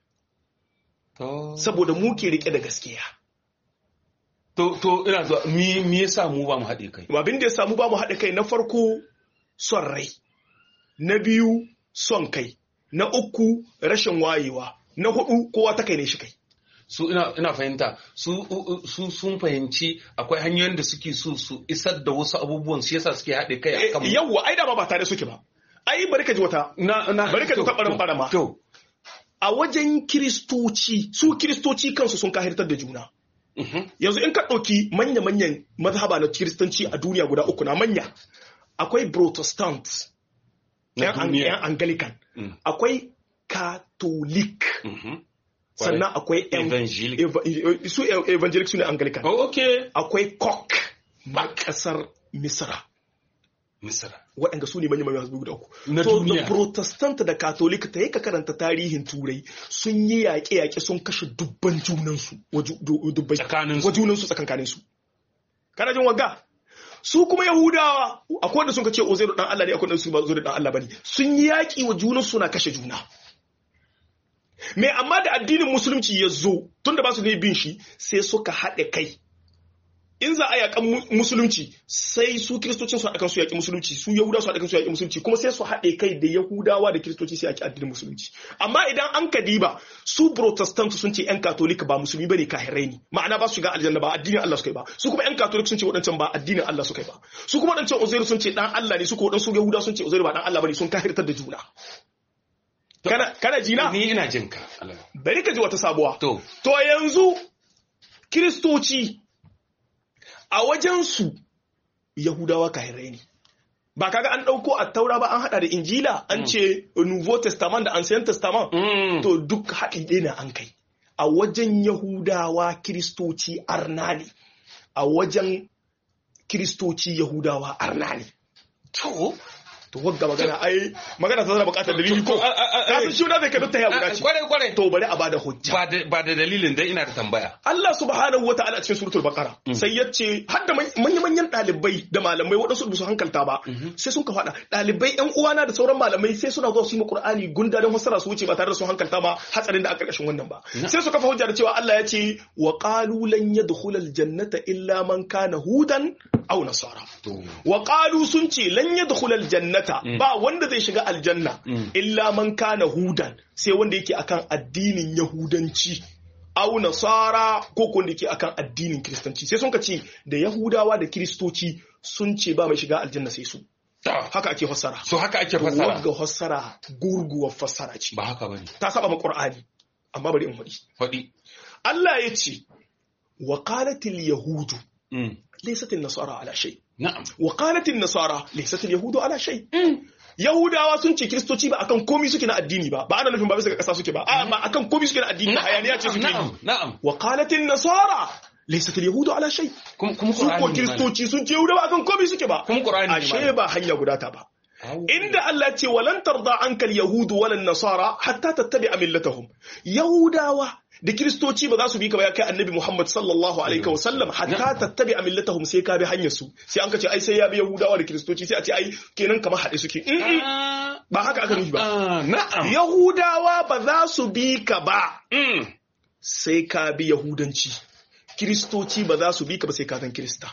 to saboda mu ke rike da gaskiya to to ina zuwa me me yasa mu ba mu haɗe kai abin da ya samu ba mu haɗe kai na farko son rai na biyu son kai na uku rashin wayewa na hudu kowa ta kai ne shi kai su ina ina fahimta su u- u- su sun fahimci akwai hanyoyin da suke so su isar da wasu abubuwan shi yasa suke haɗe kai akan mu. yawwa ai dama ba tare suke ba ai bari ka ji wata na na bari ka ji to, ta ɓarin to, ɓarama. to a wajen kiristoci su kiristoci kansu sun kahirtar da juna mhm. yanzu in ka ɗauki manya-manyan mazhaba na kiristanci a duniya guda uku na manya akwai protestant Na yan Ang- duniya. yan anglican Mm. akwai catholic Mhm. sannan akwai yan- Evangelic. eva- eh, su eh, evangelic su ne anglican Oh, okay akwai kok a ƙasar misra misra waɗanda su ne manyan manyan guda uku. Na so duniya. da protestant da catholic ta yi ka karanta tarihin turai sun yi yaƙe-yaƙe sun kashe dubban junansu wa ju- du- dubbai Tsakaninsu. wa junansu tsakankaninsu kana jin wagga su kuma yahudawa akwai wanda sun ka ce ozairu dan Allah ne akwai wanda su ba zo da dan Allah bane sun yi yaƙi wa junansu na kashe juna me amma da addinin musulunci ya zo tunda ba su ne bin shi sai suka haɗe kai in za a yakan musulunci sai su kiristocin su haɗa su yaƙi musulunci su yahudawa su haɗa su yaƙi musulunci kuma sai su haɗe kai da yahudawa da kiristoci sai yaƙi addinin musulunci amma idan an ka diba su protestant sun ce yan katolika ba musulmi bane kahirai ne ma'ana ba su shiga aljanna ba addinin Allah suka yi ba su kuma yan katolik sun ce waɗancan ba addinin Allah suka yi ba su kuma waɗancan uzairu sun ce dan Allah ne su kuma waɗansu yahudawa sun ce uzairu ba dan Allah bane sun kahirtar da juna kana kana jina ni ina jin ka bari ka ji wata sabuwa to to yanzu kiristoci a wajensu Yahudawa kahirai ne. Ba kaga an ɗauko a taura ba an haɗa da Injila an ce Nouveau Testament da Ancient Testament. To duk haɗi ɗaya na an kai. A wajen Yahudawa Kiristoci arna ne. A wajen Kiristoci Yahudawa arna ne. To, to wagga magana ai magana ta zana bukatar dalili ko kasan shi da zai ka dutta ya guda ce kware kware to bari a bada hujja ba da ba da dalilin dai ina da tambaya Allah subhanahu wataala a cikin suratul baqara sai ya ce har da manyan manyan dalibai da malamai waɗansu su hankalta ba sai sun ka faɗa dalibai yan uwana da sauran malamai sai suna zuwa su yi qur'ani gunda don fassara su wuce ba tare da sun hankalta ba hatsarin da a karkashin wannan ba sai su kafa hujja da cewa Allah ya ce wa qalu lan yadkhulal jannata illa man kana hudan aw nasara wa qalu sun ce lan yadkhulal jannata ba wanda zai shiga aljanna illa man kana hudan sai wanda yake akan addinin yahudanci au nasara ko ko wanda yake akan addinin kiristanci sai sun ka ce da yahudawa da kiristoci sun ce ba mai shiga aljanna sai su haka ake fassara so haka ake fassara wagga fassara gurguwar fassara ce ba haka bane ta saba ma qur'ani amma bari in faɗi faɗi Allah ya ce wa qalatil yahudu laysat an-nasara ala shay na'am wa qalat an-nasara laysat al-yahudu ala shay yahudawa sun ce kristoci ba akan komai suke na addini ba ba ana nufin ba bisa ga kasa suke ba a ba akan komai suke na addini ba hayaniya ce suke na'am na'am wa qalat an-nasara laysat al-yahudu ala shay kuma kuma su ko kristoci sun ce yahudawa akan komai suke ba kuma qur'ani ashe ba hanya guda ta ba inda Allah ce walan tarda anka al-yahudu wala nasara hatta tattabi'a millatahum yahudawa da kiristoci ba za su bi ka ba ya kai annabi Muhammad sallallahu alaihi wa sallam hatta tattabi'a millatahum sai ka bi hanyar su sai an ka ce ai sai ya bi yahudawa da kiristoci sai a ce ai kenan kamar haɗe suke ba haka aka nufi ba na'am yahudawa ba za su bi ka ba sai ka bi yahudanci kiristoci ba za su bi ka ba sai ka zan kirista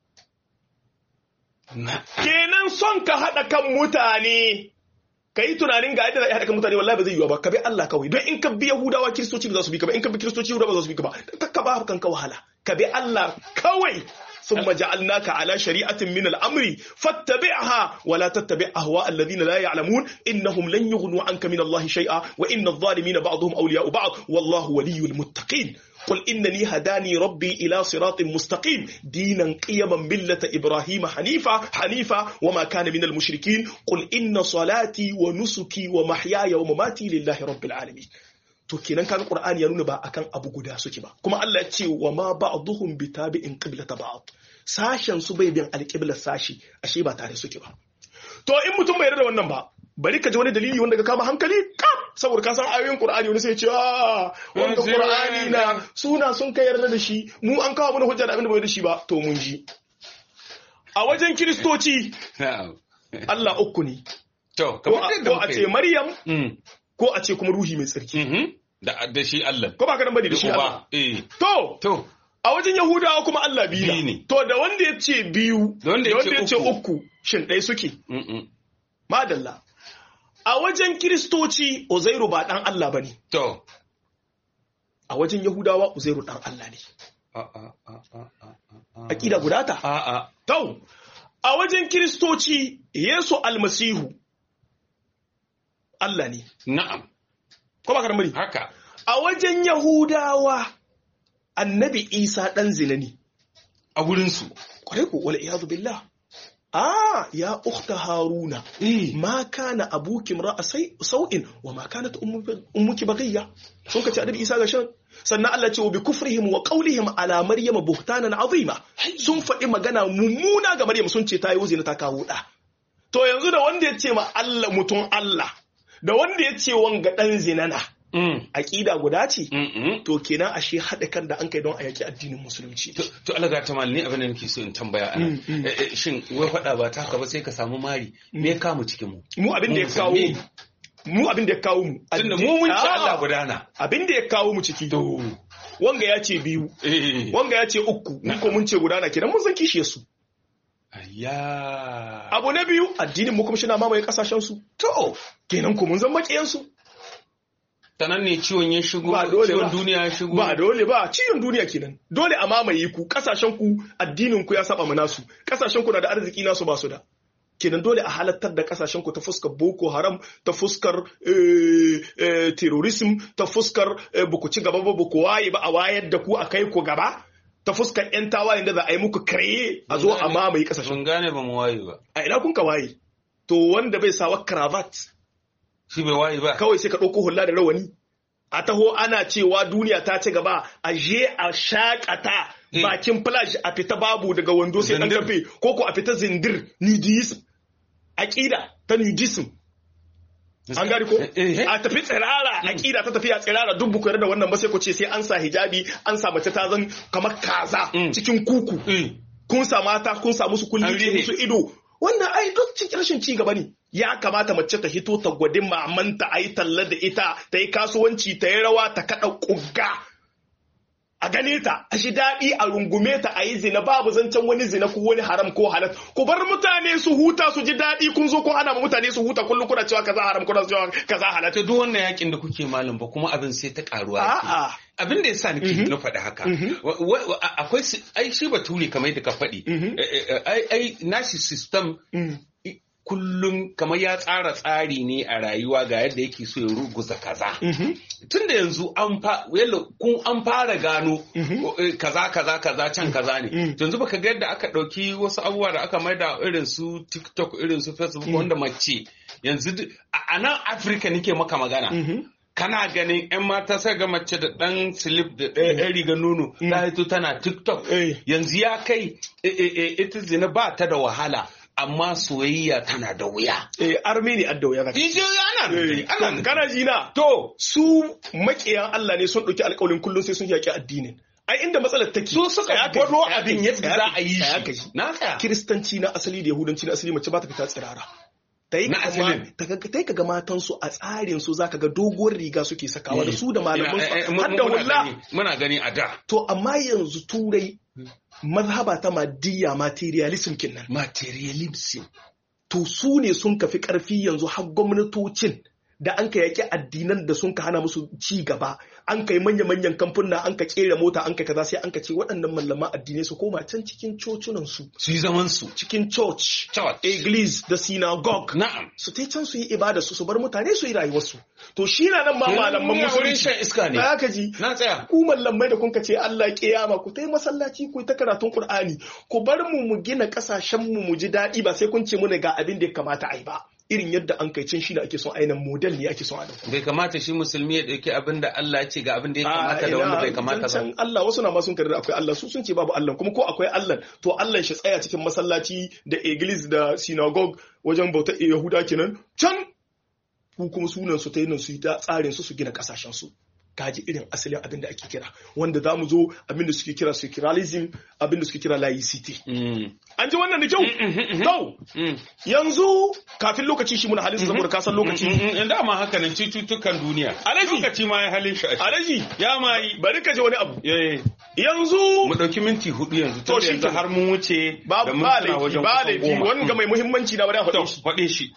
kenan son ka haɗa kan mutane ka yi tunanin ga yadda za a haɗa kan mutane wallahi ba zai yiwa ba ka bi Allah kawai don in ka bi Yahudawa kiristoci ba za su bi ka ba in ka bi kiristoci Yahudawa ba za su bi ka ba ka ba kanka wahala ka bi Allah kawai ثم جعلناك على شريعة من الأمر فاتبعها ولا تتبع أهواء الذين لا يعلمون إنهم لن يغنوا عنك من الله شيئا وإن الظالمين بعضهم أولياء بعض والله ولي المتقين قل إنني هداني ربي إلى صراط مستقيم دينا قيما ملة إبراهيم حنيفا حنيفا وما كان من المشركين قل إن صلاتي ونسكي ومحياي ومماتي لله رب العالمين to kenan kaga qur'ani ya nuna ba akan abu guda suke ba kuma Allah ya ce wa ma ba'dhum bitabi'in qiblata ba'd sashen su bai bin alqiblar sashi ashe ba tare suke ba to in mutum bai yarda da wannan ba bari ka ji wani dalili wanda ka kama hankali kam saboda ka san ayoyin qur'ani wani sai ya ce a wanda qur'ani na suna sun kai yarda da shi mu an kawo mana hujja da abin da bai da shi ba to mun ji a wajen kiristoci Allah uku ne to ko a ce Maryam ko a ce kuma ruhi mai tsarki da da shi Allah ko ba ka nan bane da shi Allah eh to to a wajen Yahudawa kuma Allah biyu Biyu ne. ne to da wanda ya ce biyu Da wanda ya ce ce uku. uku shin ɗaya suke Mm-mm. madalla a wajen Kiristoci Uzairu ba dan Allah bane to a wajen Yahudawa Uzairu dan Allah ne a a a a a aqida guda ta a a to a wajen Kiristoci Yesu almasihu Allah ne na'am ko ba ka nan bane haka a wajen Yahudawa annabi Isa dan zina ne a wurin su kwarai ko wal iyadu billah ah ya ukhta haruna eh ma kana abuki ra'a sai sau'in wa ma kanat ummu- ummuki baghiya sun kace annabi isa ga shan sannan Allah ce wa bi kufrihim wa qawlihim ala maryam buhtanan azima sun faɗi magana mummuna ga maryam sun ce ta yi zina ta kawo da to yanzu da wanda ya ce ma Allah mutum Allah da wanda ya ce wanga dan zinana mm aqida guda ce mm to kenan ashe haɗa kan da an kai don a yaki addinin musulunci to to Allah ga ta malni abin da nake so in tambaya ana Mm, mm. Eh, eh, shin wai faɗa ba ta haka ba sai ka samu mari me ya kamu cikin mu mu abin da ya Mu kawo musulmi. mu abin da ya kawo mu tunda mu mun ci Allah gudana abin da ya kawo mu ciki wanga ya ce biyu wanga ya ce uku ni ko mun ce gudana kenan mun san kishiyar su Ayya. abu na biyu addinin mu kuma shi na mamaye kasashen su to kenan ko mun zan makiyan su ta nan ne ciwon ya shigo Ba dole ciwon ba. duniya ya shigo ba dole ba ciyon duniya kenan dole a mamaye ku kasashen ku addinin ku ya saba mana su kasashen ku na da arziki nasu ba su da kenan dole a halattar da kasashen ku ta fuskar boko haram ta fuskar eh, eh, terrorism ta fuskar eh, ba ku ci gaba ba ba ku waye ba a wayar da ku a kai ku gaba ta fuskar yan tawayen da za a yi muku kare a zo a mamaye kasashen mun gane ba mu waye ba a ina kun ka waye to wanda bai sawa cravat shi bai waye ba kawai sai ka ɗauko hula da rawani a taho ana cewa duniya ta ci gaba a je a shakata Eh. bakin flash a fita babu daga wando sai dan Zindir. kafe ko ko a fita zindir nudism aqida ta nudism an gari ko Eh, eh. a tafi tsirara aqida ta tafiya tsirara duk buku da wannan ba sai ku ce sai an sa hijabi an sa mace ta zan kamar kaza Mm. cikin kuku Eh, kun sa mata kun sa musu kulli An rihe. musu ido wannan ai duk cikin rashin ci gaba ne ya kamata mace ta hito ta gwadi mamanta a yi talla da ita ta yi kasuwanci ta yi rawa ta kaɗa ƙugga a gane ta a shi daɗi a rungume ta a yi zina babu zancen wani zina ko wani haram ko halal ku bar mutane su huta su ji daɗi kun zo kun hana ma mutane su huta kullum kuna cewa kaza haram kuna cewa kaza halal ta duk wannan yakin da kuke malam ba kuma abin sai ta karuwa yake. a'a abin da yasa nake na faɗi haka wa- wa- wa- akwai si- ai shi bature kamar yadda ka faɗi Mhm. Eh, eh, ai ai nashi system Mm. i- kullum kamar ya tsara tsari ne a rayuwa ga yadda yake so ya ruguza kaza Mhm. tun da yanzu an fa yalla kun an fara gano eh, kaza kaza kaza can kaza ne Mm. yanzu baka ga yadda aka ɗauki wasu abubuwa da aka maida irin su TikTok irin su Facebook wanda mace yanzu duk- a a nan Afirka nake maka magana Mhm. kana ganin 'yan mata sai ga mace da ɗan slip da ɗaya ɗan riga nono ta hito tana tiktok Eh. yanzu ya kai e, e, e, ita zina ba ta da wahala amma soyayya tana da wuya eh armeni addawa ya zaka Ije ana nan dai, ana nan. kana ji na to su makiyan Allah ne sun ɗauki alƙawarin kullum sai sun yaƙi addinin ai inda matsalar take su suka Tsaya ka ji, gwado tsaya ka abin ji, yadda tsaya za ka a ji, yi tsaya ka shi ji. na tsaya kiristanci na asali da yahudanci na asali mace ba ta fita tsirara ta yi Na kama asalin. ta ga ta yi kaga matan su a tsarin su zaka ga doguwar riga suke sakawa da su da malaman Ina- eh, eh, su mu- har da muna hulla gani- muna gani a da to amma yanzu turai mazhaba ta madiyya materialism kinnan materialism to su ne sun kafi karfi yanzu har gwamnatocin da an ka yaƙi addinan da sun ka hana musu ci gaba an kai manya-manyan kamfuna an ka kera mota an ka kaza sai an ka ce waɗannan mallaman addinai su koma can cikin cocunan su su yi zaman su cikin church Church. église da synagogue na'am su ta can su yi ibada su su bar mutane su yi rayuwarsu to shi na nan ma malaman Wurin musulunci shan iska ne ba ka ji na tsaya ku mallamai da kun ka ce Allah kiyama ku tai masallaci ku ta karatun Qur'ani ku bar mu mu gina kasashen mu mu ji daɗi ba sai kun ce muna ga abin da ya kamata a yi ba irin yadda an kai cin shi da ake son ainihin model ne ake son a dauko bai kamata shi musulmi ya dauki abin da Allah ya ce ga abin da ya kamata da wanda bai kamata ba zancen Allah wasu na ma sun karda akwai Allah su sun ce babu Allah kuma ko akwai Allah to Allah shi tsaya cikin masallaci da église da synagogue wajen bautar Yahuda kenan can ku kuma sunan su ta yi nan su yi ta tsarin su su gina kasashen su kaji irin asalin abin da ake kira wanda za mu zo abin da suke kira secularism abin da suke kira laicity Mm. an ji wannan da kyau Yau, Mm. yanzu kafin lokaci shi muna halin saboda kasan lokaci in dama haka nan cututtukan duniya Alaji. lokaci ma ya halin shi a alaji ya ma yi bari ka ji wani abu Eh, yanzu mu ɗauki minti hudu yanzu To to shi yanzu kenan. har mun wuce ba da ba mintuna laifi wajen ba kusan laifi goma. wanga mai muhimmanci na bari a To, faɗe shi faɗe shi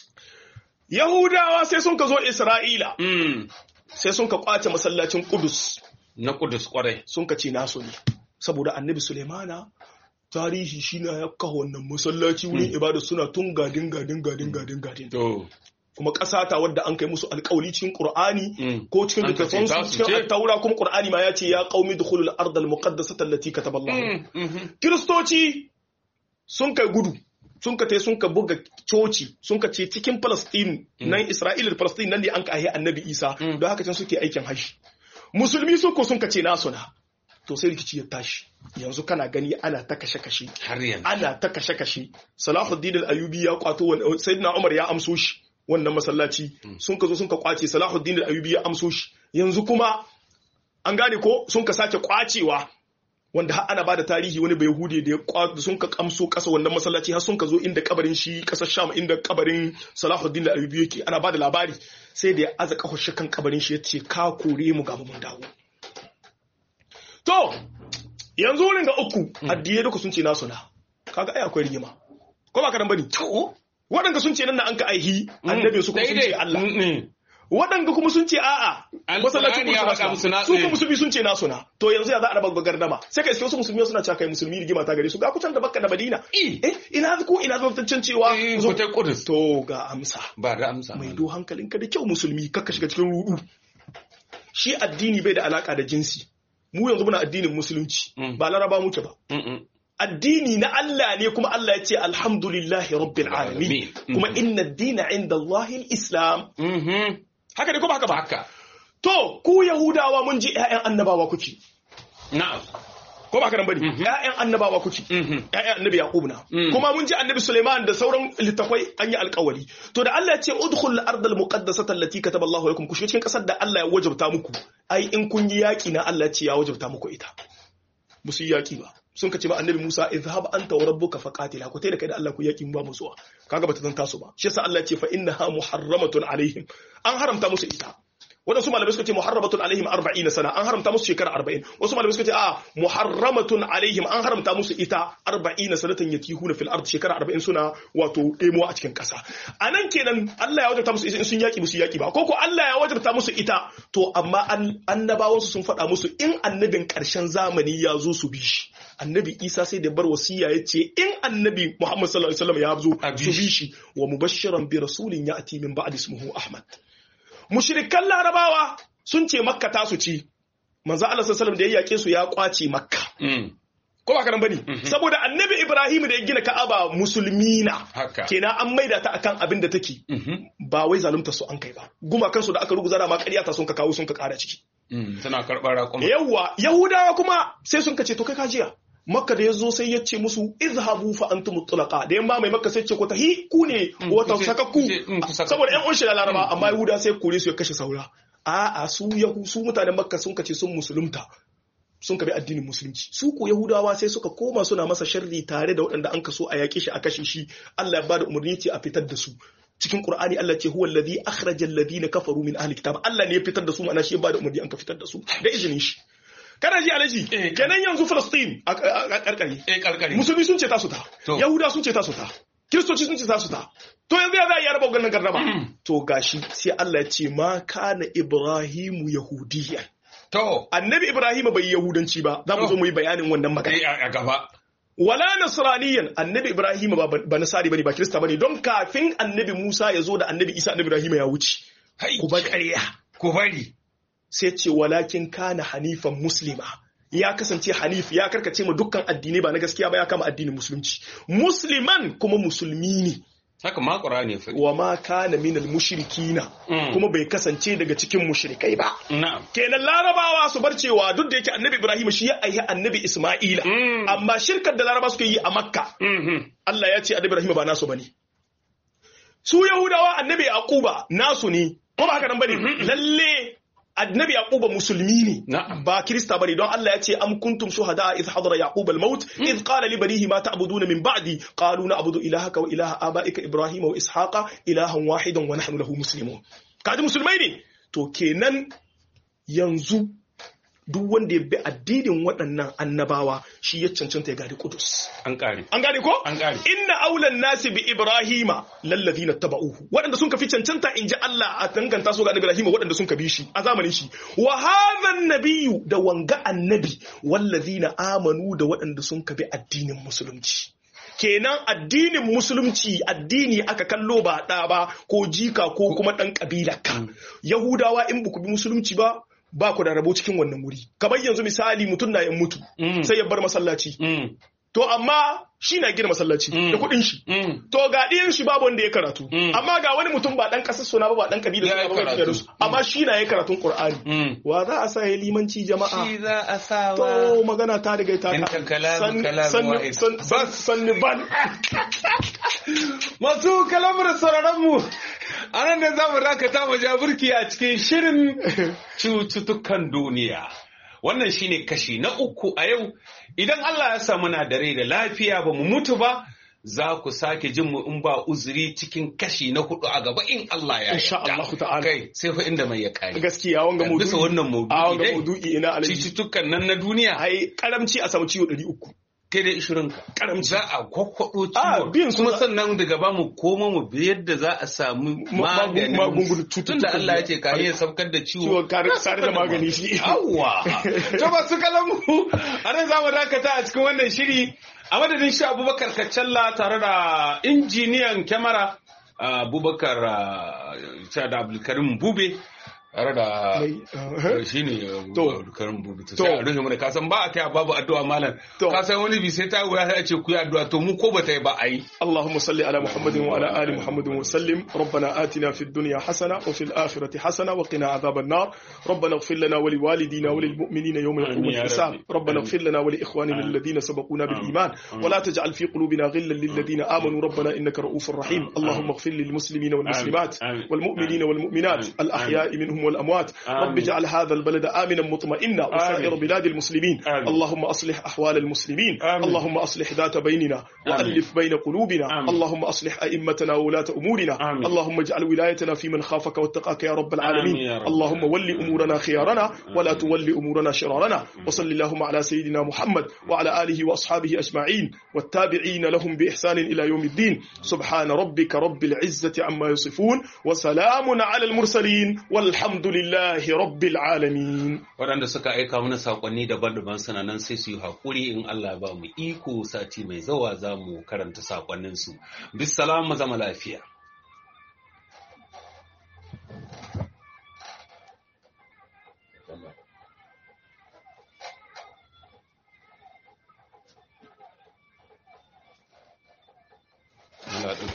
Yahudawa sai sun ka zo Isra'ila Mm. sai sun ka kwace masallacin Kudus na kudus kwarai sun ka ce nasu ne saboda annabi Sulemana tarihi shi na ya kawo wannan masallaci wurin ibada suna tun gadin gadin gadin gadin gadin to kuma ƙasa ta wadda an kai musu alƙawli cikin Qur'ani Mm. ko cikin An ka ce littattafan za su su cikin ce. taura kuma Qur'ani ma ya ce ya qaumi dukhulul ardh al muqaddasata allati kataballahu Mm, mhm. Kiristoci sun kai gudu, sun ka tai sun ka buga coci, sun ka ce cikin Palestine, nan Isra'ila da Palestine nan ne an ka ahi annabi Isa, Mm. don haka can suke aikin hashi. Musulmi sun ko sun ka ce nasu na. To sai rikici ya tashi. Yanzu kana gani ana ta kashe-kashe. har yanzu Ana ta kashe-kashe. Salahuddin al-Ayubi ya kwato wani, Sayyidina Umar ya amso shi wannan masallaci. Sun ka zo sun ka kwace Salahuddin al-Ayubi ya amso shi. Yanzu kuma an gane ko sun ka sake kwacewa wanda har ana bada tarihi wani bai hude da ya kwa sun ka kamso kasa wannan masallaci har sun ka zo inda kabarin shi kasar Sham inda kabarin Salahuddin al-Ayyubi yake ana bada labari sai da ya aza kafa shi kan kabarin shi yace ka kore mu ga mun dawo to yanzu wurin ga uku addiyai duka sun ce nasu na kaga ai akwai rigima ko ba ka dan bane to waɗanda sun ce nan na an ka aihi annabi su kuma sun ce Allah waɗanda kuma sun ce a'a masallacin ya faɗa musu na su kuma musulmi sun ce nasu na to yanzu ya za a raba gardama sai ka iske wasu musulmi suna cewa kai musulmi rigima ta gare su ga kucan da bakka da madina eh ina ko ina zantaccen cewa zo ta kudus to ga amsa ba da amsa mai do hankalinka da kyau musulmi kakka shiga cikin rudu shi addini bai da alaka da jinsi mu yanzu muna addinin musulunci ba laraba muke ba addini na Allah ne kuma Allah ya ce alhamdulillahi rabbil alamin kuma inna ad-dina inda Allahil islam haka ne ko ba haka ba haka to ku yahudawa mun ji ƴaƴan annabawa kuke na'am ko ba haka nan bane ƴaƴan annabawa kuke ƴaƴan annabi yaqub na kuma mun ji annabi Sulaiman da sauran littafai an yi alƙawari to da Allah ya ce udkhul al-ardal muqaddasata allati kataba Allahu lakum ku shiga cikin kasar da Allah ya wajabta muku ai in kun yi yaki na Allah ya ce ya wajabta muku ita musu yi yaki ba sun ka ce ba annabi Musa izhab anta wa rabbuka faqatila ku da kai da Allah ku yaki ba mu zuwa kaga bata zanta su ba shi yasa Allah ya ce fa innaha muharramatun alaihim an haramta musu ita wadansu malamai suka ce muharramatun alaihim 40 sana an haramta musu shekara 40 wasu malamai suka ce a muharramatun alaihim an haramta musu ita 40 sanatan yatihuna fil ard shekara 40 suna wato demo a cikin kasa anan kenan Allah ya wajabta musu in sun yaki musu yaki ba ko ko Allah ya wajabta musu ita to amma annabawansu sun faɗa musu in annabin ƙarshen zamani ya zo su bi shi annabi isa sai da bar wasiya ya ce in annabi muhammad sallallahu alaihi wasallam ya zo su bi shi wa mubashiran bi rasulin ya ati min ba'd ismuhu ahmad mushrikan larabawa sun ce makka ta su ci manzo Allah sallallahu alaihi wasallam da ya yake su ya kwace makka ko ba karan bane saboda annabi ibrahim da ya gina ka'aba musulmi na kenan an maida ta akan abin da take ba wai zalunta su an kai ba gumakan su da aka ruguza da ma ƙarya ta sun ka kawo sun ka ƙara ciki tana karɓar raƙuma yawwa yahudawa kuma sai sun kace to kai kajiya makka da ya zo sai ya ce musu izhabu fa antum tulaqa da yamma mai makka sai ce ko tahi ku ne wata sakakku saboda yan unshi da laraba amma yahuda sai kore su ya kashe saura a'a su yahu su mutanen makka sun kace sun musulunta sun kabi addinin musulunci su ko yahudawa sai suka koma suna masa sharri tare da waɗanda an kaso a yaƙe shi a kashe shi Allah ya bada umarni ce a fitar da su cikin Qur'ani Allah ce huwa alladhi akhraja alladhina kafaru min ahli kitab Allah ne ya fitar da su ma'ana shi ya bada umarni an ka fitar da su da izinin shi kana ji alaji kenan yanzu Palestine a karkari eh karkari musulmi sun ce ta su ta yahuda sun ce ta su ta kiristoci sun ce ta su ta to yanzu ya za a yi araba ganin gardama to gashi sai Allah ya ce ma kana ibrahimu yahudiyyan To. Annabi Ibrahim bai Yahudanci ba, za mu zo mu yi bayanin wannan magana. A gaba. Wala Nasraniyan annabi Ibrahim ba ba Nasari bane ba Kirista bane don kafin annabi Musa ya zo da annabi Isa annabi Ibrahim ya wuce. Ku bar ƙarya. Ku bari. Sai ce walakin kana hanifan muslima. Ya kasance hanif ya karkace ma dukkan addinai ba na gaskiya ba ya kama addinin musulunci. Musliman kuma musulmi ne. haka ma ƙur'ani fa wa ma kana min mushrikina kuma bai kasance daga cikin mushrikai ba kenan larabawa su bar cewa duk da yake annabi ibrahim shi ya aihi annabi isma'ila amma shirkar da laraba suka yi a makka Allah ya ce annabi ibrahim ba nasu bane su yahudawa annabi yaquba nasu ne ko ba haka nan bane lalle annabi yaquba musulmi ne ba kirista bane don Allah ya ce am kuntum shuhada idh hadara yaquba al-maut idh qala li banihi ma ta'buduna min ba'di qalu na'budu ilahaka wa ilaha abaika ibrahima wa ishaqa ilahan wahidan wa nahnu lahu muslimun kaji musulmai ne to kenan yanzu duk wanda ya bi addinin waɗannan annabawa shi ya cancanta ya gadi kudus an kare an gane ko an kare inna aulan nasi bi ibrahima lallazina taba'uhu waɗanda sun kafi cancanta in ji Allah a danganta su ga annabi ibrahima waɗanda sun kabi shi a zamanin shi wa hadha nabiyyu da wanga annabi wallazina amanu da waɗanda sun kabi addinin musulunci kenan addinin musulunci addini aka kallo ba ɗa ba ko jika ko kuma ɗan ƙabila ka yahudawa in ba ku bi musulunci ba ba ku da rabo cikin wannan wuri kamar yanzu misali mutum na yin mutu sai ya bar masallaci to amma shi na gina masallaci da kuɗin shi to ga ɗiyan shi babu wanda ya karatu amma ga wani mutum ba ɗan ƙasar suna ba ba ɗan kabila suna ba ba su amma shi na ya karatun Qur'ani wa za a sa ya limanci jama'a shi za a sa to magana ta riga ta ta kalamu kalamu sanni ban masu kalamar sauraron mu a nan ne za mu dakata mu ja burki a cikin shirin cututtukan duniya wannan shine kashi na uku a yau idan Allah ya samu na da rai da lafiya ba mu mutu ba za ku sake jin mu in ba uzuri cikin kashi na hudu a gaba in Allah ya Insha yarda. Allah ta'ala. kai sai fa inda mai ya kare gaskiya wanga maudu'i bisa wannan a maudu'i wanga dai maudu'i ina alaji cututtukan nan na duniya ai karamci a samu ciwo 300 kai da ishirin ka Karamci. za a kwakwado Ah, ciwon biyan su kuma za- sannan daga ba mu koma mu bi yadda za a samu Ma- maganin magungunan tun cututtukan da Allah ya ce ka da- ya saukar da ciwo ciwon kare sare da magani shi Yawwa! To ba su kalamu a nan za mu dakata a cikin wannan shiri a madadin shi Abubakar Kacalla tare da injiniyan kyamara Abubakar uh, da Abdulkarim Bube tare da Mai, shi ne To. Abdulkarim Bube. To To. sai a rufe mana kasan ba a kai babu addu'a malam. To. Kasan wani bi sai ta wuya sai a ce ku yi addu'a to mu ko ba ta yi ba a yi. اللهم صل على محمد وعلى آل محمد وسلم ربنا آتنا في الدنيا حسنة وفي الآخرة حسنة وقنا عذاب النار ربنا اغفر لنا ولوالدينا وللمؤمنين يوم يقوم آمين يا الحساب ربي. ربنا آمين. اغفر لنا ولإخواننا آمين. الذين سبقونا آمين. بالإيمان آمين. ولا تجعل في قلوبنا غلا للذين آمنوا ربنا إنك رؤوف رحيم اللهم اغفر للمسلمين والمسلمات آمين. والمؤمنين والمؤمنات آمين. الأحياء منهم والأموات آمين. رب اجعل هذا البلد آمنا مطمئنا وسائر آمين. بلاد المسلمين آمين. اللهم أصلح أحوال المسلمين آمين. اللهم أصلح ذات بيننا وألف بين قلوبنا آمين. اللهم أصلح أئمتنا وولاة أمورنا آمين. اللهم اجعل ولايتنا في من خافك واتقاك يا رب العالمين آمين يا رب. اللهم ول أمورنا خيارنا ولا تول أمورنا شرارنا وصل اللهم على سيدنا محمد وعلى آله وأصحابه أجمعين والتابعين لهم بإحسان إلى يوم الدين سبحان ربك رب العزة عما يصفون وسلام على المرسلين والحمد لله رب العالمين Waɗanda suka aika mana saƙonni daban-daban suna nan sai su yi haƙuri in Allah ya ba mu iko sati mai zawa za mu karanta saƙonninsu. Bisalamu zama lafiya.